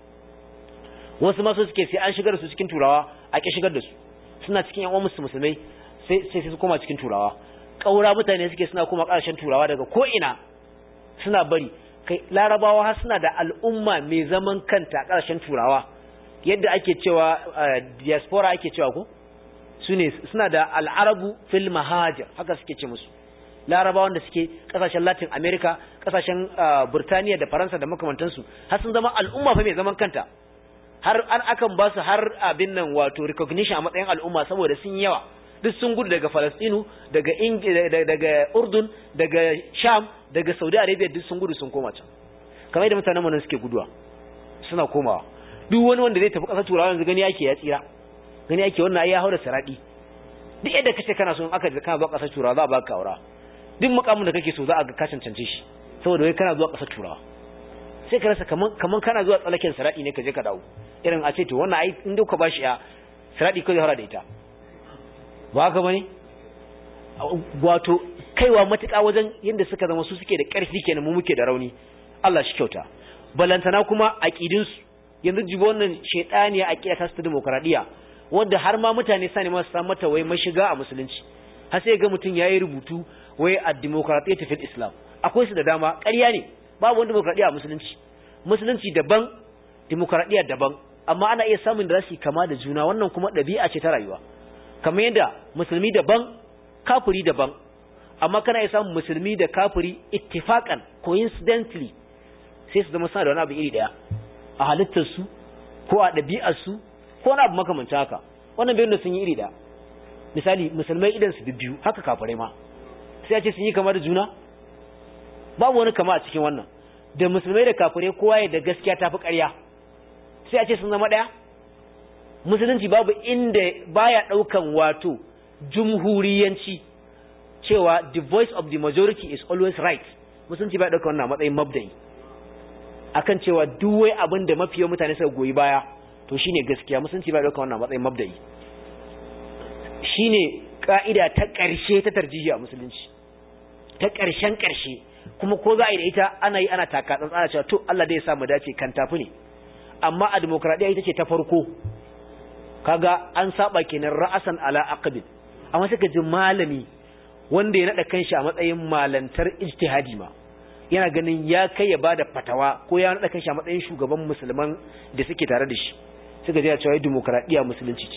wasu masu suke sai an shigar su cikin turawa a ƙi shigar da su suna cikin yan uwansu musulmai sai sai su koma cikin turawa ƙaura mutane suke suna koma ƙarshen turawa daga ko ina suna bari kai larabawa har suna da al'umma mai zaman kanta a ƙarshen turawa yadda ake cewa diaspora ake cewa ko su ne suna da al'arabu fil mahajir haka suke ce musu larabawan da suke kasashen latin america kasashen burtaniya da faransa da makamantansu har sun zama al'umma fa mai zaman kanta har an akan ba su har abin nan wato recognition a matsayin al'umma saboda sun yawa duk sun gudu daga falastinu daga daga urdun daga sham daga saudi arabia duk sun gudu sun koma can kamar yadda mutanen mu suke guduwa suna komawa duk wani wanda zai tafi kasar turawa yanzu gani yake ya tsira gani yake wannan ai ya haura saradi duk yadda kace kana so in aka kana zuwa kasar turawa za a baka aura duk mukamin da kake so za a ga ka cancance shi saboda wai kana zuwa ƙasar turawa sai ka rasa kaman kaman kana zuwa tsalaken saradi ne ka je ka dawo irin a ce to wannan ai in duka bashi ya saradi ko zai fara da ita ba haka bane wato kaiwa matuƙa wajen yadda suka zama su suke da ƙarfi kenan mu muke da rauni Allah shi kyauta balantana kuma aqidin su yanzu jibo wannan shedaniya aqida ta su demokradiya wanda har ma mutane sani ma su samu mata wai mashiga a musulunci har sai ga mutum yayi rubutu wai a demokratiyyar fil islam akwai su da dama ƙarya ne babu wani demokradiyya a musulunci musulunci daban demokradiyya daban amma ana iya samun da su kama da juna wannan kuma ɗabi'a ce ta rayuwa kamar yadda musulmi daban kafiri daban amma kana iya samun musulmi da kafiri ittifaqan coincidentally sai su zama suna da wani abu iri daya a halittar su ko a ɗabi'ar su ko wani abu makamancin haka wannan bayan da sun yi iri daya misali musulmai idan su biyu haka kafirai ma sai a ce sun yi kama da juna babu wani kama a cikin wannan da musulmai da kafirai kowa ya da gaskiya ta fi ƙarya sai a ce sun zama ɗaya musulunci babu inda baya ɗaukan wato jumhuriyanci cewa the voice of the majority is always right musulunci baya ɗaukan wannan matsayin mabda'i akan cewa duk wai abin da mafiya mutane suka goyi baya to shine gaskiya musulunci baya ɗaukan wannan matsayin mabda'i shine ka'ida ta ƙarshe ta tarjihi a musulunci ta ƙarshen ƙarshe kuma ko za a yi da ita ana yi ana taka tsantsana cewa to Allah dai ya samu dace kan tafi ne amma a demokradiyya ita ce ta farko kaga an saba kenan ra'asan ala aqdin amma sai ka ji malami wanda ya nada kanshi a matsayin malantar ijtihadi ma yana ganin ya kai ya bada fatawa ko ya nada kanshi a matsayin shugaban musulman da suke tare da shi suka ji cewa demokradiyya musulunci ce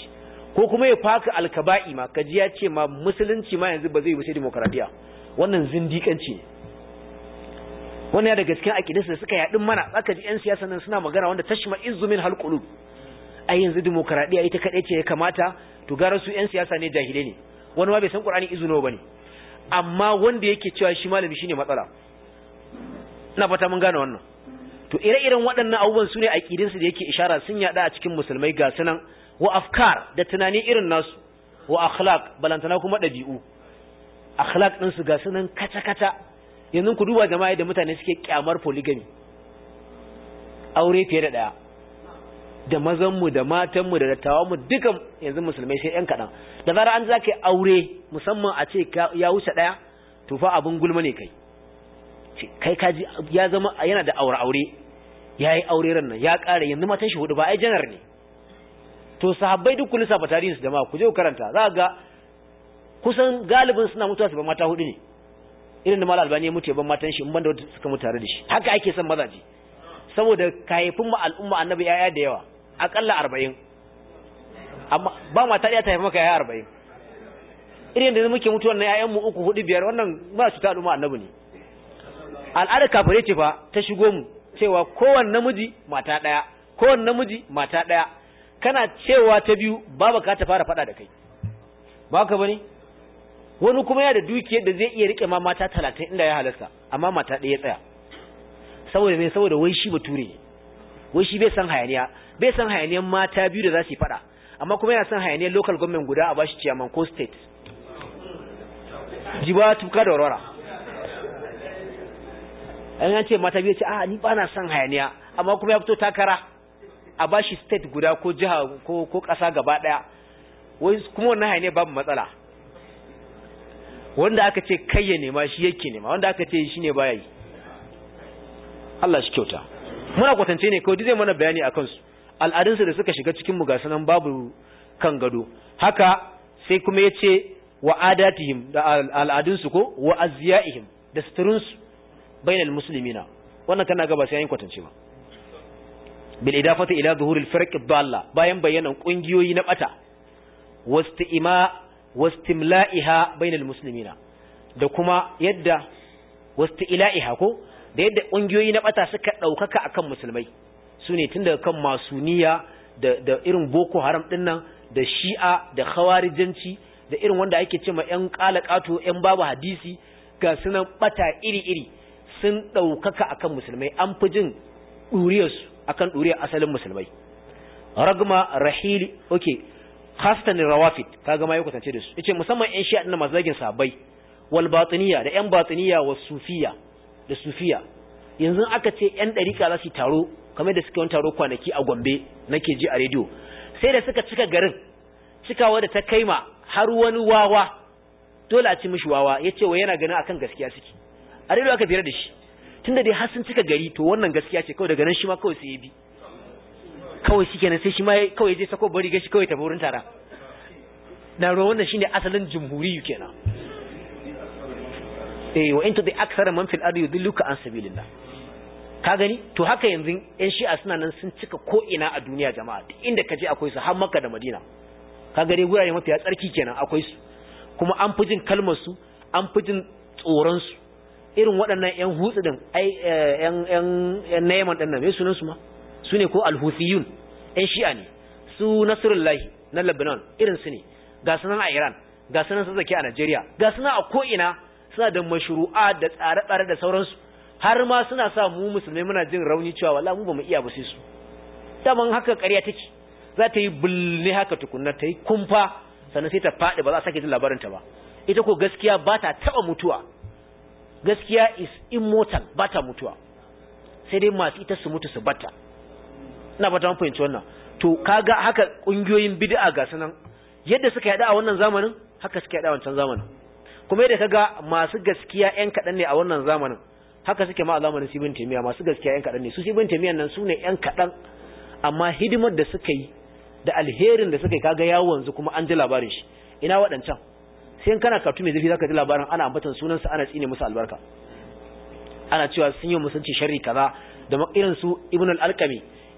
ko kuma ya faka alkaba'i ma kaji ya ce ma musulunci ma yanzu ba zai yi sai demokradiya wannan zindikanci ne wannan ya daga cikin aƙidinsu da suka yaɗin mana zaka ji 'yan siyasa nan suna magana wanda tashma izumin halqulub ai yanzu demokradiya ita kaɗai ce ya kamata to gara su 'yan siyasa ne jahilai ne wani ma bai san qur'ani izuno bane amma wanda yake cewa shi malami shine matsala ina fata mun gane wannan to ire-iren waɗannan abubuwan su ne aƙidinsu da yake ishara sun yaɗa a cikin musulmai ga sunan wa afkar da tunani irin nasu wa akhlaq balantana kuma ɗabi'u akhlaq ɗinsu ga sunan kata-kata yanzu ku duba jama'a da mutane suke kyamar polygamy aure fiye da ɗaya da mazanmu da matanmu da dattawanmu dukan yanzu musulmai sai ‘yan kaɗan da zara an za ka aure musamman a ce ya wuce ɗaya to fa abin gulma ne kai kai kaji ya zama yana da aure aure ya yi aure ran nan ya ƙara yanzu matan shi hudu ba ai janar ne to sahabbai duk kullu safa tarihin su jama'a ku je ku karanta za ga kusan galibin suna mutuwa su ba mata hudu ne irin da mal albani ya mutu ya ban matan shi in banda wanda suka mutu tare da shi haka ake son mazaje saboda kayefin mu al'umma annabi yaya da yawa akalla 40 amma ba mata ɗaya ta haifa maka yaya 40 irin da muke mutuwan na yayan mu uku hudu biyar wannan ba su ta al'umma annabi ne al'ada kafire ce fa ta shigo mu cewa kowanne namiji mata ɗaya kowanne namiji mata ɗaya kana cewa ta biyu baba ka ta fara faɗa da kai ba ka bane wani kuma ya da dukiyar da zai iya rike ma mata talatin inda ya halasta amma mata ɗaya tsaya saboda me saboda wai shi bature ne wai shi bai san hayaniya bai san hayaniyan mata biyu da za su yi faɗa amma kuma yana san hayaniyar local government guda a bashi ciyaman ko state jiba tuka da warwara an ce mata biyu ce a ni ba na son hayaniya amma kuma ya fito takara a bashi state guda ko jiha ko ko ƙasa gaba ɗaya wai kuma wannan hayaniya babu matsala wanda aka ce kai ya nema shi yake nema wanda aka ce shi ne baya yi Allah shi kyauta muna kwatance ne kawai zai mana bayani akan su al'adunsu da suka shiga cikin mu ga sanan babu kan gado haka sai kuma yace wa adatihim da al'adunsu ko wa azyaihim da suturunsu bainal muslimina wannan kana ga ba sai yin kwatance ba bil idafati ila zuhuril firq ad-dalla bayan bayanan kungiyoyi na bata wastima wastimla'iha bainal muslimina da kuma yadda wastila'iha ko da yadda kungiyoyi na bata suka daukaka akan musulmai sune tun daga kan masuniya da da irin boko haram dinnan da shi'a da khawarijanci da irin wanda ake cewa yan qalaqato yan babu hadisi ga sunan bata iri-iri sun daukaka akan musulmai an fi jin duriyarsu akan duriyar asalin musulmai ragma rahili okay khasatan rawafid kaga ma ya kwatance da su yace musamman ƴan shi'a din masu zagin sahabbai wal batiniya da ƴan batiniya was sufiya da sufiya yanzu aka ce ƴan dariƙa za su taro kamar da suka yi taro kwanaki a Gombe nake ji a rediyo sai da suka cika garin cikawa da ta kaima har wani wawa dole a ci mishi wawa yace wa yana ganin akan gaskiya suke a rediyo aka fira da shi tunda dai har sun cika gari to wannan gaskiya ce kawai daga nan shi ma kawai sai ya bi kawai shi kenan sai shi ma kawai je sako bari gashi kawai tafi wurin tara na ruwan wannan shine asalin jumhuriyu kenan eh wa into the aksara man fil ardi yudilluka an sabilillah ka gani to haka yanzu yan shi'a suna nan sun cika ko ina a duniya jama'a duk inda kaje akwai su har makka da madina ka gani gurare mafiya tsarki kenan akwai su kuma an fi jin kalmar su an fi jin tsoron su irin waɗannan yan hutsu din ai yan yan yan nayaman din nan me sunan su ma su ne ko alhuthiyun ‘yan shi'a ne su nasirullahi na lebanon irin su ne ga sunan a iran ga sunan su zaki a nigeria ga sunan a ko'ina suna da mashru'a da tsare-tsare da sauransu har ma suna sa mu musulmai muna jin rauni cewa wala mu ba mu iya ba sai su daman haka ƙarya take za ta yi bulle haka tukunna ta yi kumfa sannan sai ta faɗi ba za a sake jin labarinta ba ita ko gaskiya ba ta taɓa mutuwa gaskiya is immortal ba ta mutuwa sai dai masu ita su mutu su bata ina fata mun fahimci wannan to kaga haka kungiyoyin bid'a ga sanan yadda suka yada a wannan zamanin haka suka yada a wancan zamanin kuma yadda kaga masu gaskiya ƴan kadan ne a wannan zamanin haka suke ma a zamanin Sibin Taymiya masu gaskiya ƴan kadan ne su Sibin Taymiya nan su ne ƴan kadan amma hidimar da suka yi da alherin da suka yi kaga ya wanzu kuma an ji labarin shi ina waɗancan sai kana karatu mai zafi zaka ji labarin ana ambatan sunansa ana tsine musu albarka ana cewa sun yi musunci sharri kaza da irin su Ibn al-Alqami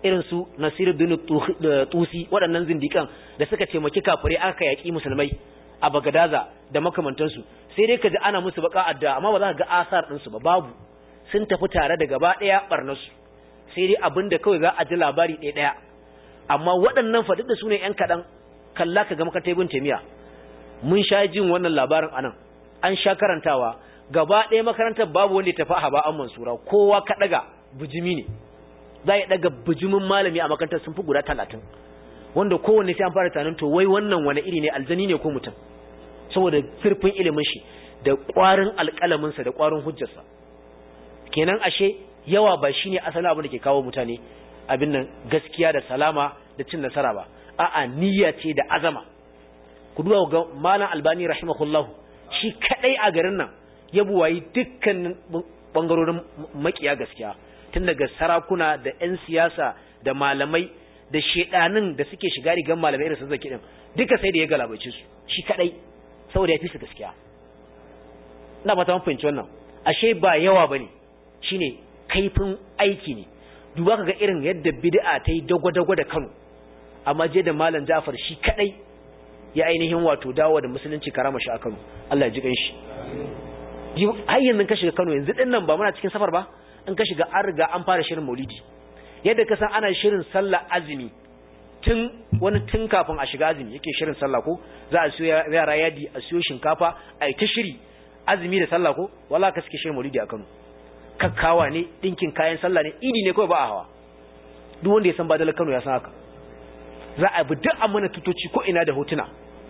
irin su Nasiruddin Tusi waɗannan zindikan da suka taimaki kafirai aka yaki musulmai a Bagadaza da makamantansu sai dai kaji ana musu baka adda amma ba za ka ga asar ɗinsu ba babu sun tafi tare da gaba ɗaya barnasu sai dai abin da kawai za a ji labari ɗaya ɗaya amma waɗannan fa duk da su ne ƴan kaɗan kalla ka ga makarantar ibn taimiya mun sha jin wannan labarin anan an sha karantawa gaba ɗaya makarantar babu wanda ya tafi a ba'an mansura kowa ka ɗaga bijimi ne za ya ɗaga bijimin malami a makarantar sun fi guda talatin wanda kowanne sai an fara tunanin to wai wannan wani iri ne aljani ne ko mutum saboda zurfin ilimin shi da ƙwarin alƙalaminsa da ƙwarin hujjarsa kenan ashe yawa ba shine asalin abin da ke kawo mutane abin nan gaskiya da salama da cin nasara ba a'a niyya ce da azama ku duba ga malam albani rahimahullah shi kadai a garin nan ya buwayi dukkan bangarorin makiya gaskiya tun daga sarakuna da yan siyasa da malamai da shedanin da suke shiga rigan malamai irin su zaki din duka sai da ya galabace su shi kadai saboda ya fi su gaskiya ina ba ta fahimci wannan ashe ba yawa bane shine kaifin aiki ne duba kaga irin yadda bid'a ta yi dagwa-dagwa da Kano amma je da malam Ja'far shi kadai ya ainihin wato dawo da musulunci karama shi a Kano Allah ya ji kanshi har yanzu ka shiga Kano yanzu din nan ba muna cikin safar ba in ka shiga an riga an fara shirin Maulidi yadda ka san ana shirin sallah azumi tun wani tun kafin a shiga azumi yake shirin sallah ko za a siyo yara yadi a siyo shinkafa a yi ta shiri azumi da sallah ko wala ka suke shirin Maulidi a Kano kakkawa ne dinkin kayan sallah ne idi ne kawai ba a hawa duk wanda ya san badalar Kano ya san haka za a bi duk amana tutoci ko ina da hotuna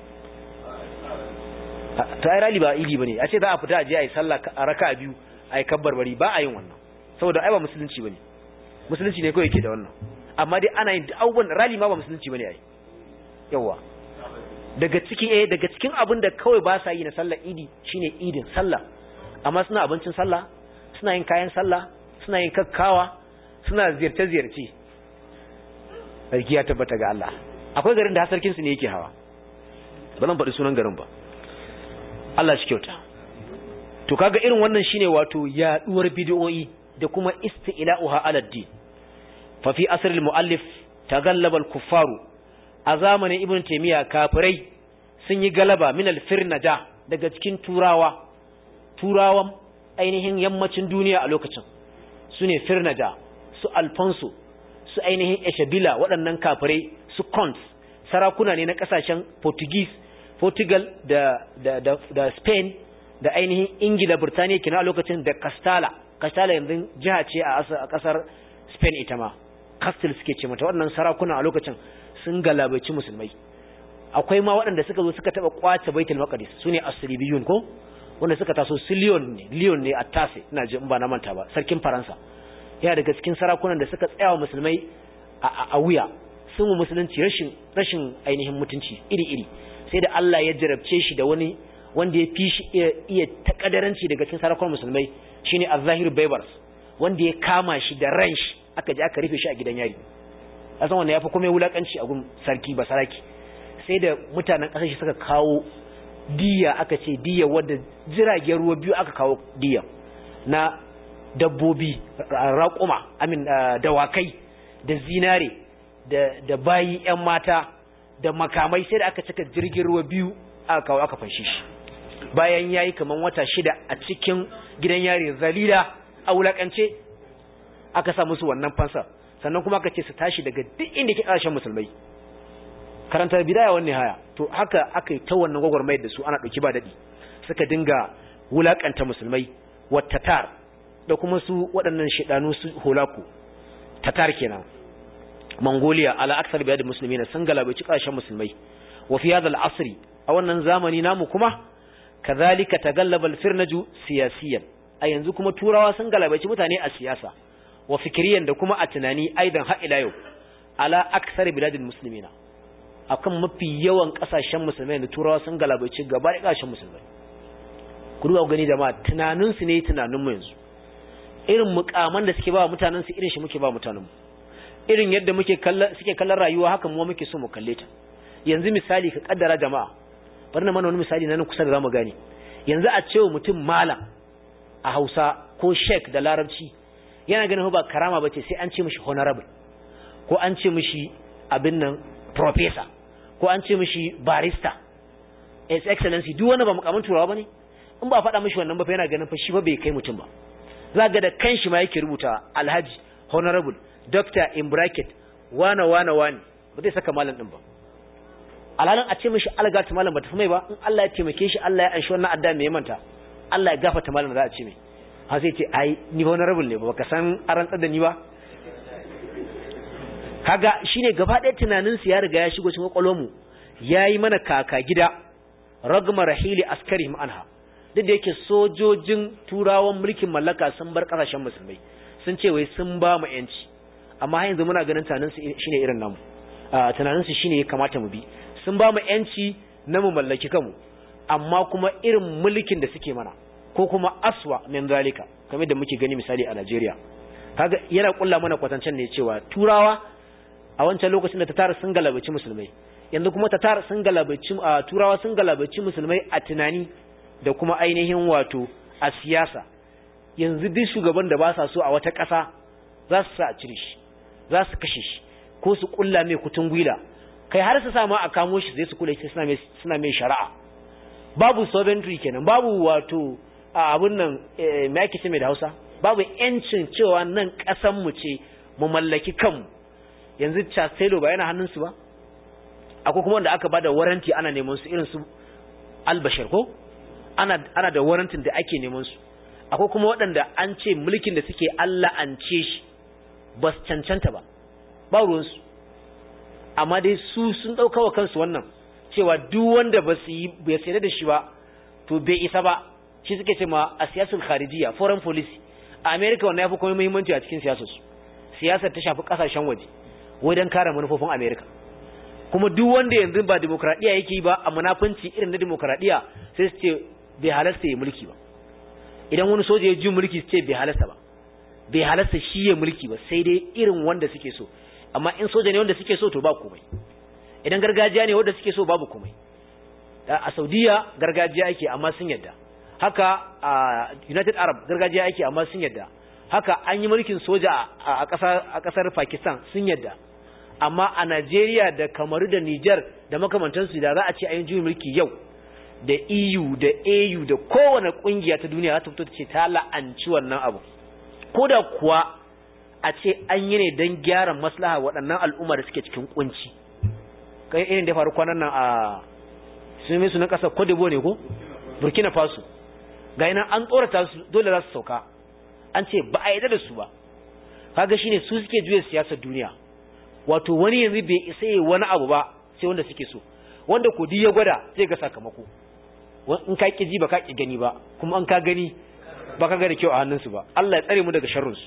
ta yi rali ba idi bane a ce za a fita a je a yi sallah a raka biyu a yi kabbar bari ba a yin wannan saboda ai ba musulunci bane musulunci ne kawai yake da wannan amma dai ana yin abubuwan rali ma ba musulunci bane ai yawa daga cikin eh daga cikin abin da kawai ba sa yi na sallar idi shine idin sallah amma suna abincin sallah suna yin kayan sallah suna yin kakkawa suna ziyarce-ziyarce sarki ya tabbata ga Allah akwai garin da sarkin su ne yake hawa ba zan faɗi sunan garin ba Allah shi kyauta to kaga irin wannan shine wato yaduwar bid'o'i da kuma isti'la'uha ala din fa fi asr al-muallif tagallaba al-kuffaru a zamanin ibn taymiya kafirai sun yi galaba min al-firnada daga cikin turawa turawan ainihin yammacin duniya a lokacin su ne firnada su alfonso su ainihin eshabila waɗannan kafirai su cont sarakuna ne na ƙasashen portuguese portugal da, da, da, da spain da ainihin ingila birtaniya kina a lokacin da castala castala yanzu jiha ce a ƙasar spain ita ma castle suke ce mata waɗannan sarakuna a lokacin sun galabaci musulmai akwai ma waɗanda suka zo suka taɓa ƙwace baitul maqdis su ne asribiyun ko wanda suka taso su Lyon ne Lyon ne a tase ina ji in ba na manta ba sarkin Faransa yana daga cikin sarakunan da suka tsaya wa musulmai a wuya sun mu musulunci rashin rashin ainihin mutunci iri iri sai da Allah ya jarabce shi da wani wanda ya fi shi iya takadaranci daga cikin sarakunan musulmai shine Az-Zahir Baybars wanda ya kama shi da ran shi aka je aka rufe shi a gidan yari asan wanda yafi kuma wulakanci a gun sarki ba saraki sai da mutanen ƙasar shi suka kawo diya aka ce diya wadda jiragen ruwa biyu aka kawo diya na dabbobi raƙuma amin dawakai da zinare da bayi 'yan mata da makamai sai da aka cika jirgin ruwa biyu aka kawo aka fanshe shi bayan ya yi kamar wata shida a cikin gidan yari zalila a wulakance aka sa musu wannan fansa sannan kuma aka ce su tashi daga duk inda ke ƙarshen musulmai karantar bidaya wani haya to haka aka yi ta wannan gwagwarmayar da su ana ɗauki ba daɗi suka dinga wulaƙanta musulmai wa tatar da kuma su waɗannan shaɗanu su holaku tatar kenan mongolia ala aksar biyar da musulmi na sun galabaci ƙasashen musulmai wa fi hadha al-asri a wannan zamani namu kuma kazalika tagallaba al-firnaju siyasiyan a yanzu kuma turawa sun galabaci mutane a siyasa wa fikiriyan da kuma a tunani aidan har ila yau ala aksar biladil muslimina akan mafi yawan kasashen musulmai da turawa sun galabaci gaba da kasashen musulmai ku duba gani da ma tunanin su ne tunanin mu yanzu irin mukaman da suke ba mutanen su irin shi muke ba mutanen mu irin yadda muke kallon suke kallon rayuwa haka mu muke so mu kalle ta yanzu misali ka kaddara jama'a bari na mana wani misali nan kusa da zamu gane yanzu a cewa mutum malam a Hausa ko sheik da Larabci yana ganin ba karama bace sai an ce mishi honorable ko an ce mishi abin nan professor ko an ce mishi barista his excellency duk wani ba mukamin turawa bane in ba faɗa mishi wannan ba fa yana ganin fa shi ba bai kai mutum ba za ga da kanshi ma yake rubuta alhaji honorable doctor in bracket wana wana wani ba zai saka malam din ba alhalin a ce mishi algata malam ba tafi mai ba in Allah ya taimake shi Allah ya anshi wannan adda mai manta Allah ya gafarta malam za a ce mai ha sai ce ai ni honorable ne ba baka san aran da ni ba kaga shine gaba ɗaya tunanin su ya riga ya shigo cikin kwakwalwar mu yayi mana kaka gida ragma rahili askarihim anha duk da yake sojojin turawan mulkin mallaka sun bar kasashen musulmai sun ce wai sun ba mu yanci amma yanzu muna ganin tunanin su shine irin namu tunanin su shine ya kamata mu bi sun ba mu yanci na mu mallaki kanmu amma kuma irin mulkin da suke mana ko kuma aswa min zalika kamar da muke gani misali a Najeriya kaga yana kulla mana kwatancen ne cewa turawa a wancan lokacin da tatar sun galabaci musulmai yanzu kuma tatar sun galabaci turawa sun galabaci musulmai a tunani da kuma ainihin wato a siyasa yanzu duk shugaban da ba sa so a wata ƙasa za su sa a cire shi za su kashe shi ko su kulla mai kutun gwila kai har su sa ma a kamo shi zai su kula shi suna mai suna mai shari'a babu sovereignty kenan babu wato a abun nan me ake ce mai da Hausa babu yancin cewa nan ƙasan mu ce mu mallaki kanmu yanzu Chastelo ba yana hannun su ba akwai kuma wanda aka bada waranti ana neman su irin su Albashir ko ana ana da warantin da ake neman su akwai kuma waɗanda an ce mulkin da suke Allah an ce shi ba su cancanta ba ba ruwansu amma dai su sun ɗauka wa kansu wannan cewa duk wanda ba su yi bai sayar da shi ba to bai isa ba shi suke ce ma a siyasar kharijiya foreign policy a america wannan ya fi kuma muhimmanci a cikin siyasar su siyasar ta shafi kasashen waje wai don kare manufofin america kuma duk wanda yanzu ba demokradiya yake yi ba a munafunci irin na demokradiya sai su ce bai halasta ya mulki ba idan wani soja ya ji mulki su ce bai halasta ba bai halasta shi ya mulki ba sai dai irin wanda suke so amma in soja ne wanda suke so to ba komai idan gargajiya ne wanda suke so babu komai a saudiya gargajiya ake amma sun yadda haka a united arab gargajiya ake amma sun yadda haka an yi mulkin soja a kasar pakistan sun yadda amma a najeriya da kamaru da niger da makamantansu da za a ce ayin juyin mulki yau da eu da au da kowane kungiya ta duniya za ta fito ta ce ta la'anci wannan abu ko da kuwa a ce an yi ne don gyara maslaha waɗannan al'umma da suke cikin kunci kai irin da faru kwanan nan a sun yi sunan ƙasar Cote ne ko Burkina Faso ga yana an tsorata su dole za su sauka an ce ba a yi da su ba kaga shine su suke juya siyasar duniya wato wani yanzu bai isa yi wani abu ba sai wanda suke so wanda ko ya gwada zai ga sakamako in ka ki ji ba ka ki gani ba kuma an ka gani ba ka gani kyau a hannunsu ba Allah ya tsare mu daga sharrinsu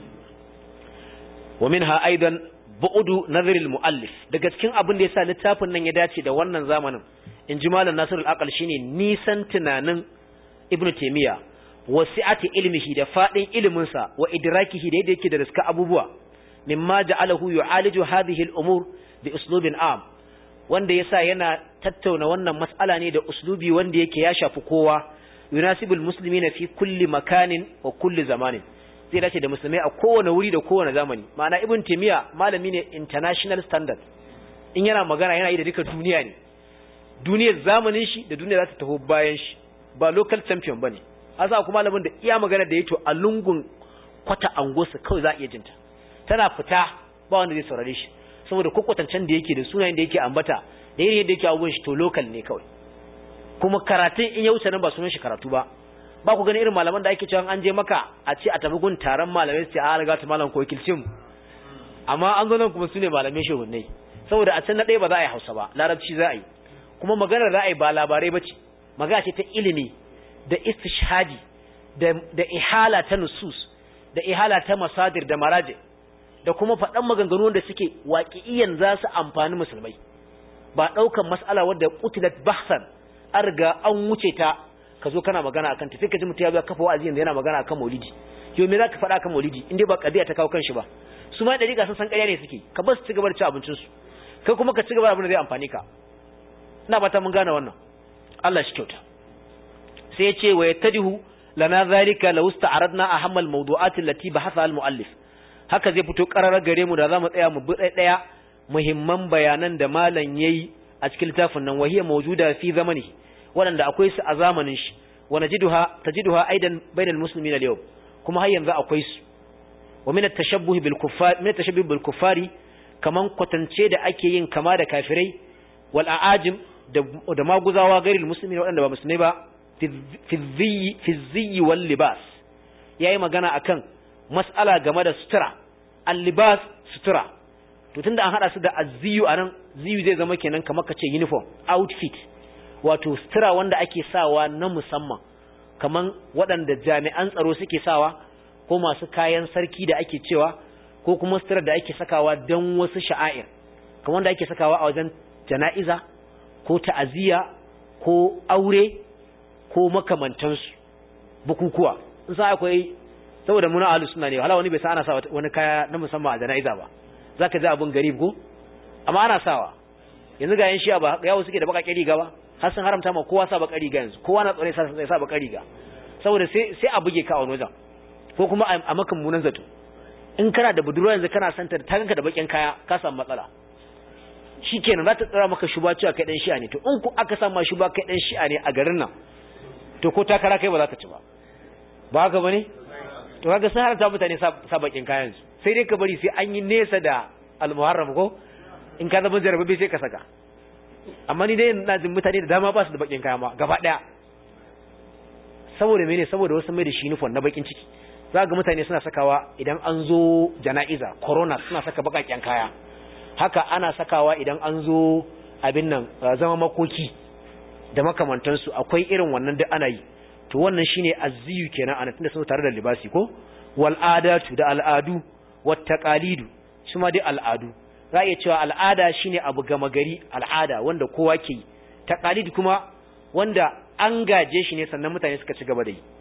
wa minha aidan bu'udu nazaril muallif daga cikin abin da yasa littafin nan ya dace da wannan zamanin in ji malam nasirul aqal shine nisan tunanin ibn taymiya wasi'ati ilmihi da fadin ilimin sa wa idrakihi da yadda yake da riska abubuwa mimma ja'alahu yu'aliju hadhihi al-umur bi uslubin am wanda yasa yana tattauna wannan mas'ala ne da uslubi wanda yake ya shafi kowa yunasibul muslimina fi kulli makanin wa kulli zamanin zai dace da musulmai a kowane wuri da kowane zamani ma'ana ibn taymiya malami ne international standard in yana magana yana yi da duka duniya ne duniyar zamanin shi da duniya za ta taho bayan shi ba local champion bane asa kuma malamin da iya magana da yato a lungun kwata angosa kawai za a iya jinta tana fita ba wanda zai saurare shi saboda kokkotancen da yake da sunayen da yake ambata da irin yadda yake abubuwan shi to local ne kawai kuma karatun in ya wuce nan ba sunan shi karatu ba ba ku gani irin malaman da ake cewa an je maka a ce a tafi gun taron malamai su ce a riga ta malam ko wakilcin amma an zo nan kuma su ne malamai shehunnai saboda a can na ɗaya ba za a yi hausa ba larabci za a yi kuma maganar za a yi ba labarai ba ce magana ce ta ilimi da istishhadi da, da ihala ta nusus da ihala ta masadir da maraje da kuma faɗan maganganu wanda suke waƙi'iyan za su amfani musulmai ba ɗaukan mas'ala wadda qutilat bahsan an riga an wuce ta ka zo kana magana akan ta sai ka ji mutum ya zo kafa wa'azi yanzu yana magana akan maulidi yau me zaka faɗa akan maulidi in dai ba kadiya ta kawo kanshi ba su ma dariƙa sun san ƙarya ne suke ka bar su ci gaba da ci abincin su kai kuma ka ci gaba da abin da zai amfani ka ina ba ta mun gane wannan Allah shi kyauta sai ya ce wa yattadihu lana zalika law ista'aradna ahammal mawdu'at allati bahatha al muallif haka zai fito ƙararar gare mu da za mu tsaya mu bi ɗaya muhimman bayanan da malam yayi a cikin littafin nan wahiyar mawjuda fi zamani waɗanda akwai su a zamanin shi wa najiduha tajiduha aidan bainal muslimin al-yawm kuma har yanzu akwai su wa min at-tashabbuh bil kuffar min at-tashabbuh bil kuffari kaman kwatance da ake yin kama da kafirai wal a'ajim da da maguzawa gairil muslimin waɗanda ba musulmai ba fi fi fi ziyyi wal libas yayi magana akan mas'ala game da sutura al-libas sutura to tunda an hada su da azziyu anan ziyu zai zama kenan kamar kace uniform outfit wato sutura wanda ake sawa na musamman kaman waɗanda jami'an tsaro suke sawa ko masu kayan sarki da ake cewa ko kuma sutura da ake sakawa don wasu sha'air kamar wanda ake sakawa a wajen jana'iza ko ta'aziyya ko aure ko makamantansu bukukuwa in sa akwai saboda muna ahlus sunna ne hala wani bai sa ana sa wani kaya na musamman a jana'iza ba zaka ji abun garib ko amma ana sawa yanzu ga yan shi'a ba yawo suke da bakakken riga ba har sun haramta ma kowa sa baka riga yanzu kowa na tsare sa sa baka riga saboda sai sai a buge ka a wani wajen ko kuma a makan munan zato in kana da budurwa yanzu kana santa ta ganka da bakin kaya ka samu matsala shikenan za ta tsara maka shuba cewa kai dan shi'a ne to in ku aka sa ma shuba kai dan shi'a ne a garin nan to ko takara kai ba za ka ci ba ba haka bane to kaga sun haramta mutane sa bakin kayan su sai dai ka bari sai an yi nesa da almuharram ko in ka zama jarababe sai ka saka amma ni dai ina jin mutane da dama ba su da bakin kaya ma gaba daya saboda mene saboda wasu mai da shi nufon na bakin ciki za ga mutane suna sakawa idan an zo jana'iza corona suna saka bakakken kaya haka ana sakawa idan an zo abin nan zama makoki da makamantansu akwai irin wannan da ana yi to wannan shine azziyu kenan ana tunda sun tare da libasi ko wal adatu da al'adu wat taqalidu su ma dai al'adu za a iya cewa al'ada shine abu gama gari al'ada wanda kowa ke yi taqalid kuma wanda an gaje shi ne sannan mutane suka ci gaba da yi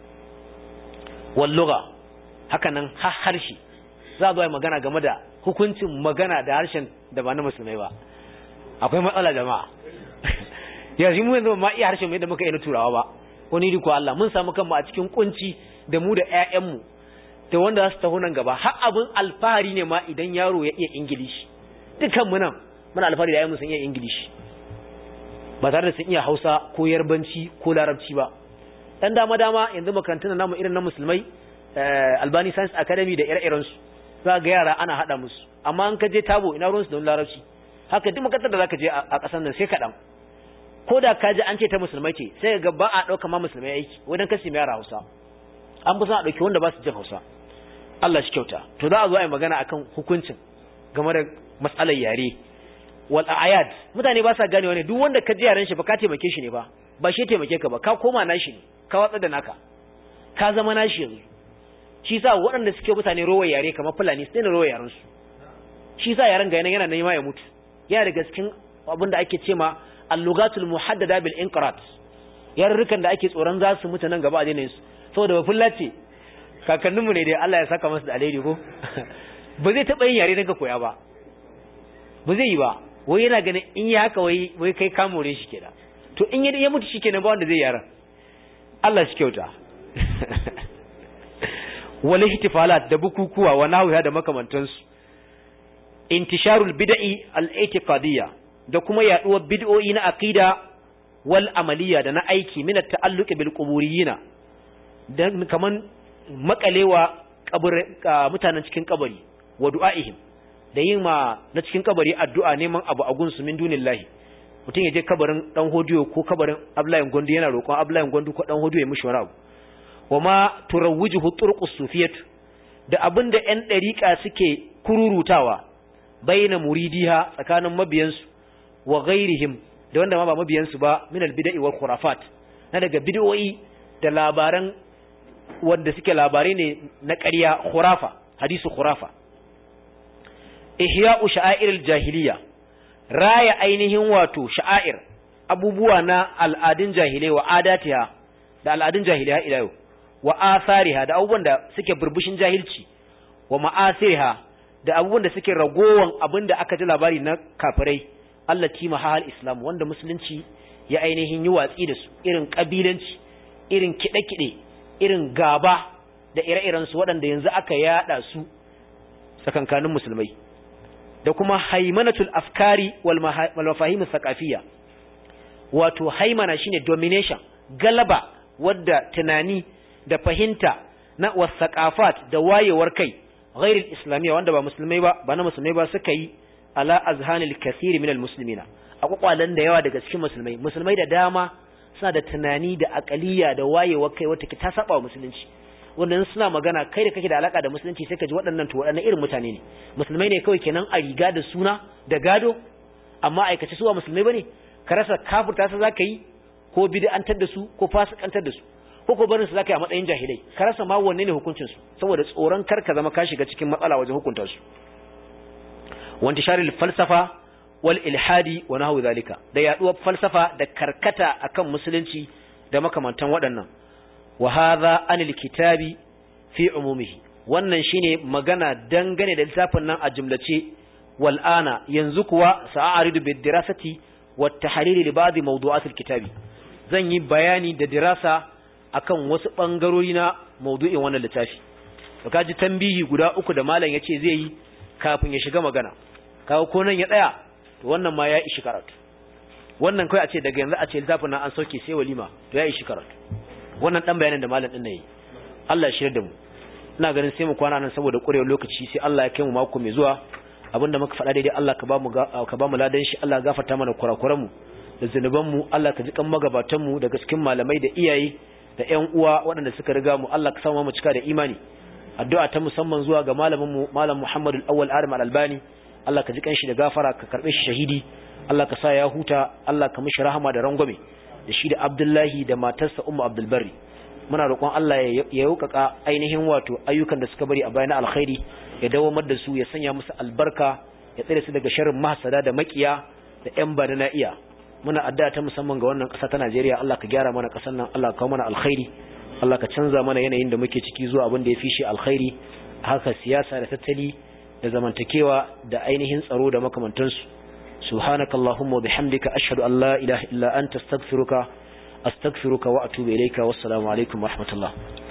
wal lugha haka nan har harshe za a zo magana game da hukuncin magana da harshen da ba na musulmai ba akwai matsala jama'a yanzu mu yanzu ma iya harshen mai da muka yi na turawa ba wani riko Allah mun samu kanmu a cikin kunci da mu da ƴaƴanmu da wanda za su taho nan gaba har abin alfahari ne ma idan yaro ya iya ingilishi dukan mu nan muna alfahari da ƴaƴanmu sun iya ingilishi ba tare da sun iya Hausa ko Yarbanci ko Larabci ba dan dama dama yanzu makarantun namu irin na musulmai Albani Science Academy da ire-iren su za ga yara ana hada musu amma an ka je tabo ina ruwan su da Larabci haka duk makarantar da zaka je a ƙasar nan sai kaɗan ko da ka ji an ce ta musulmai ce sai ga ba a ɗauka ma musulmai aiki wajen kasi mai yara hausa an fi son a ɗauki wanda ba su jin hausa Allah shi kyauta to za a zo a yi magana akan hukuncin game da matsalar yare wal ayad mutane ba sa ganewa ne duk wanda ka ji yaren shi ba ka taimake shi ne ba ba shi taimake ka ba ka koma nashi ne ka watsa da naka ka zama nashi yanzu shi sa waɗanda suke mutane rowa yare kamar fulani su daina rowa yaren su shi sa yaren ga yana nema ya mutu yana daga cikin abin da ake ce ma allugatul muhaddada bil inqirat yarurrukan da ake tsoron za su mutu nan gaba a daina su saboda ba fullace kakanninmu ne dai Allah ya saka masu da alheri ko ba zai taba yin yare daga koya ba ba zai yi ba wai yana ganin in yi haka wai wai kai ka more shi kenan to in ya mutu shi kenan ba wanda zai yaran Allah shi kyauta wal ihtifalat da bukukuwa wa nahwiha da makamantansu intisharul bid'i al-i'tiqadiyya da kuma yaduwar bid'o'i na aqida wal amaliya da na aiki min at-ta'alluq bil quburiyina dan kaman makalewa kabur mutanen cikin kabari wa du'aihim da yin ma na cikin kabari addu'a neman abu a gunsu min dunillahi mutum ya je kabarin dan hodiyo ko kabarin Abdullahi Gondo yana roƙon Abdullahi Gondo ko dan hodiyo ya mishi wani abu wama turawwijuhu turqus sufiyat da abinda ƴan dariƙa suke kururutawa baina muridiha tsakanin mabiyansu wa ghairihim da wanda ma ba mabiyansu ba min albid'i wal khurafat na daga bid'o'i da labaran wanda suke labarai ne na ƙarya khurafa hadisu khurafa ihya'u sha'airil jahiliya raya ainihin wato sha'air abubuwa na al'adun jahilai wa adatiha da al'adun jahiliya ila yau wa athariha da abubuwan da suke burbushin jahilci wa ma'asiriha da abubuwan da suke ragowan abin da aka ji labari na kafirai allati mahal islam wanda musulunci ya ainihin yi watsi da su irin kabilanci irin kide-kide irin gaba da ire-iren su waɗanda yanzu aka yada su tsakankanin musulmai da kuma haimanatul afkari wal mafahim thaqafiyya wato haimana shine domination galaba wadda tunani da fahimta na wasaqafat da wayewar kai ghairil islamiyya wanda ba musulmai ba ba na musulmai ba suka yi ala azhanil kathir min al muslimina a kwakwalan da yawa daga cikin musulmai musulmai da dama suna da tunani da akaliya da wayewar kai wata ta saba wa musulunci wannan suna magana kai da kake da alaka da musulunci sai ka ji waɗannan to waɗannan irin mutane ne musulmai ne kawai kenan a riga da suna da gado amma aikace su ba musulmai bane ka rasa kafirta su zaka yi ko bid'antar da su ko fasikantar da su ko ko barin su zaka yi a matsayin jahilai ka rasa ma wanne ne hukuncin su saboda tsoron kar ka zama ka shiga cikin matsala wajen hukunta su wanda sharil falsafa wal ilhadi wa nahwu zalika da yaduwar falsafa da karkata akan musulunci da makamantan waɗannan wa hadha anil kitabi fi umumihi wannan shine magana dangane da littafin nan a jumlace wal ana yanzu kuwa sa'aridu bid dirasati wat tahlil li ba'd mawdu'at al kitabi zan yi bayani da dirasa akan wasu bangarori na mawdu'in wannan littafi to kaji tambihi guda uku da malam yace zai yi kafin ya shiga magana kawo ko nan ya tsaya to wannan ma ya ishi karatu wannan kai a ce daga yanzu a ce littafin nan an sauke sai walima to ya ishi karatu wannan dan bayanin da malam din ne Allah ya shirya da mu ina ganin sai mu kwana nan saboda ƙurewar lokaci sai Allah ya kai mu mako mai zuwa abinda muka faɗa daidai Allah ka ba mu ka ba mu ladan shi Allah gafarta mana kurakuran mu da zunuban mu Allah ka ji kan magabatan mu daga cikin malamai da iyaye da ƴan uwa waɗanda suka riga mu Allah ka samu mu cika da imani addu'a ta musamman zuwa ga malamin mu malam Muhammad al-Awwal Adam al-Albani Allah ka ji kan shi da gafara ka karbe shi shahidi Allah ka sa ya huta Allah ka mishi rahama da rangwame da shi da Abdullahi da matarsa Ummu Abdul Barri muna roƙon Allah ya yaukaka ainihin wato ayyukan da suka bari a bayan alkhairi ya dawamar da su ya sanya musu albarka ya tsare su daga sharrin mahasada da makiya da ƴan bada na iya muna addu'a ta musamman ga wannan ƙasa ta Najeriya Allah ka gyara mana ƙasar nan Allah ka kawo mana alkhairi Allah ka canza mana yanayin da muke ciki zuwa abin da ya fi shi alkhairi haka siyasa da tattali da zamantakewa da ainihin tsaro da makamantansu subhanakallahumma wa bihamdika ashhadu an la ilaha illa anta astaghfiruka أستغفرك وأتوب إليك والسلام عليكم ورحمة الله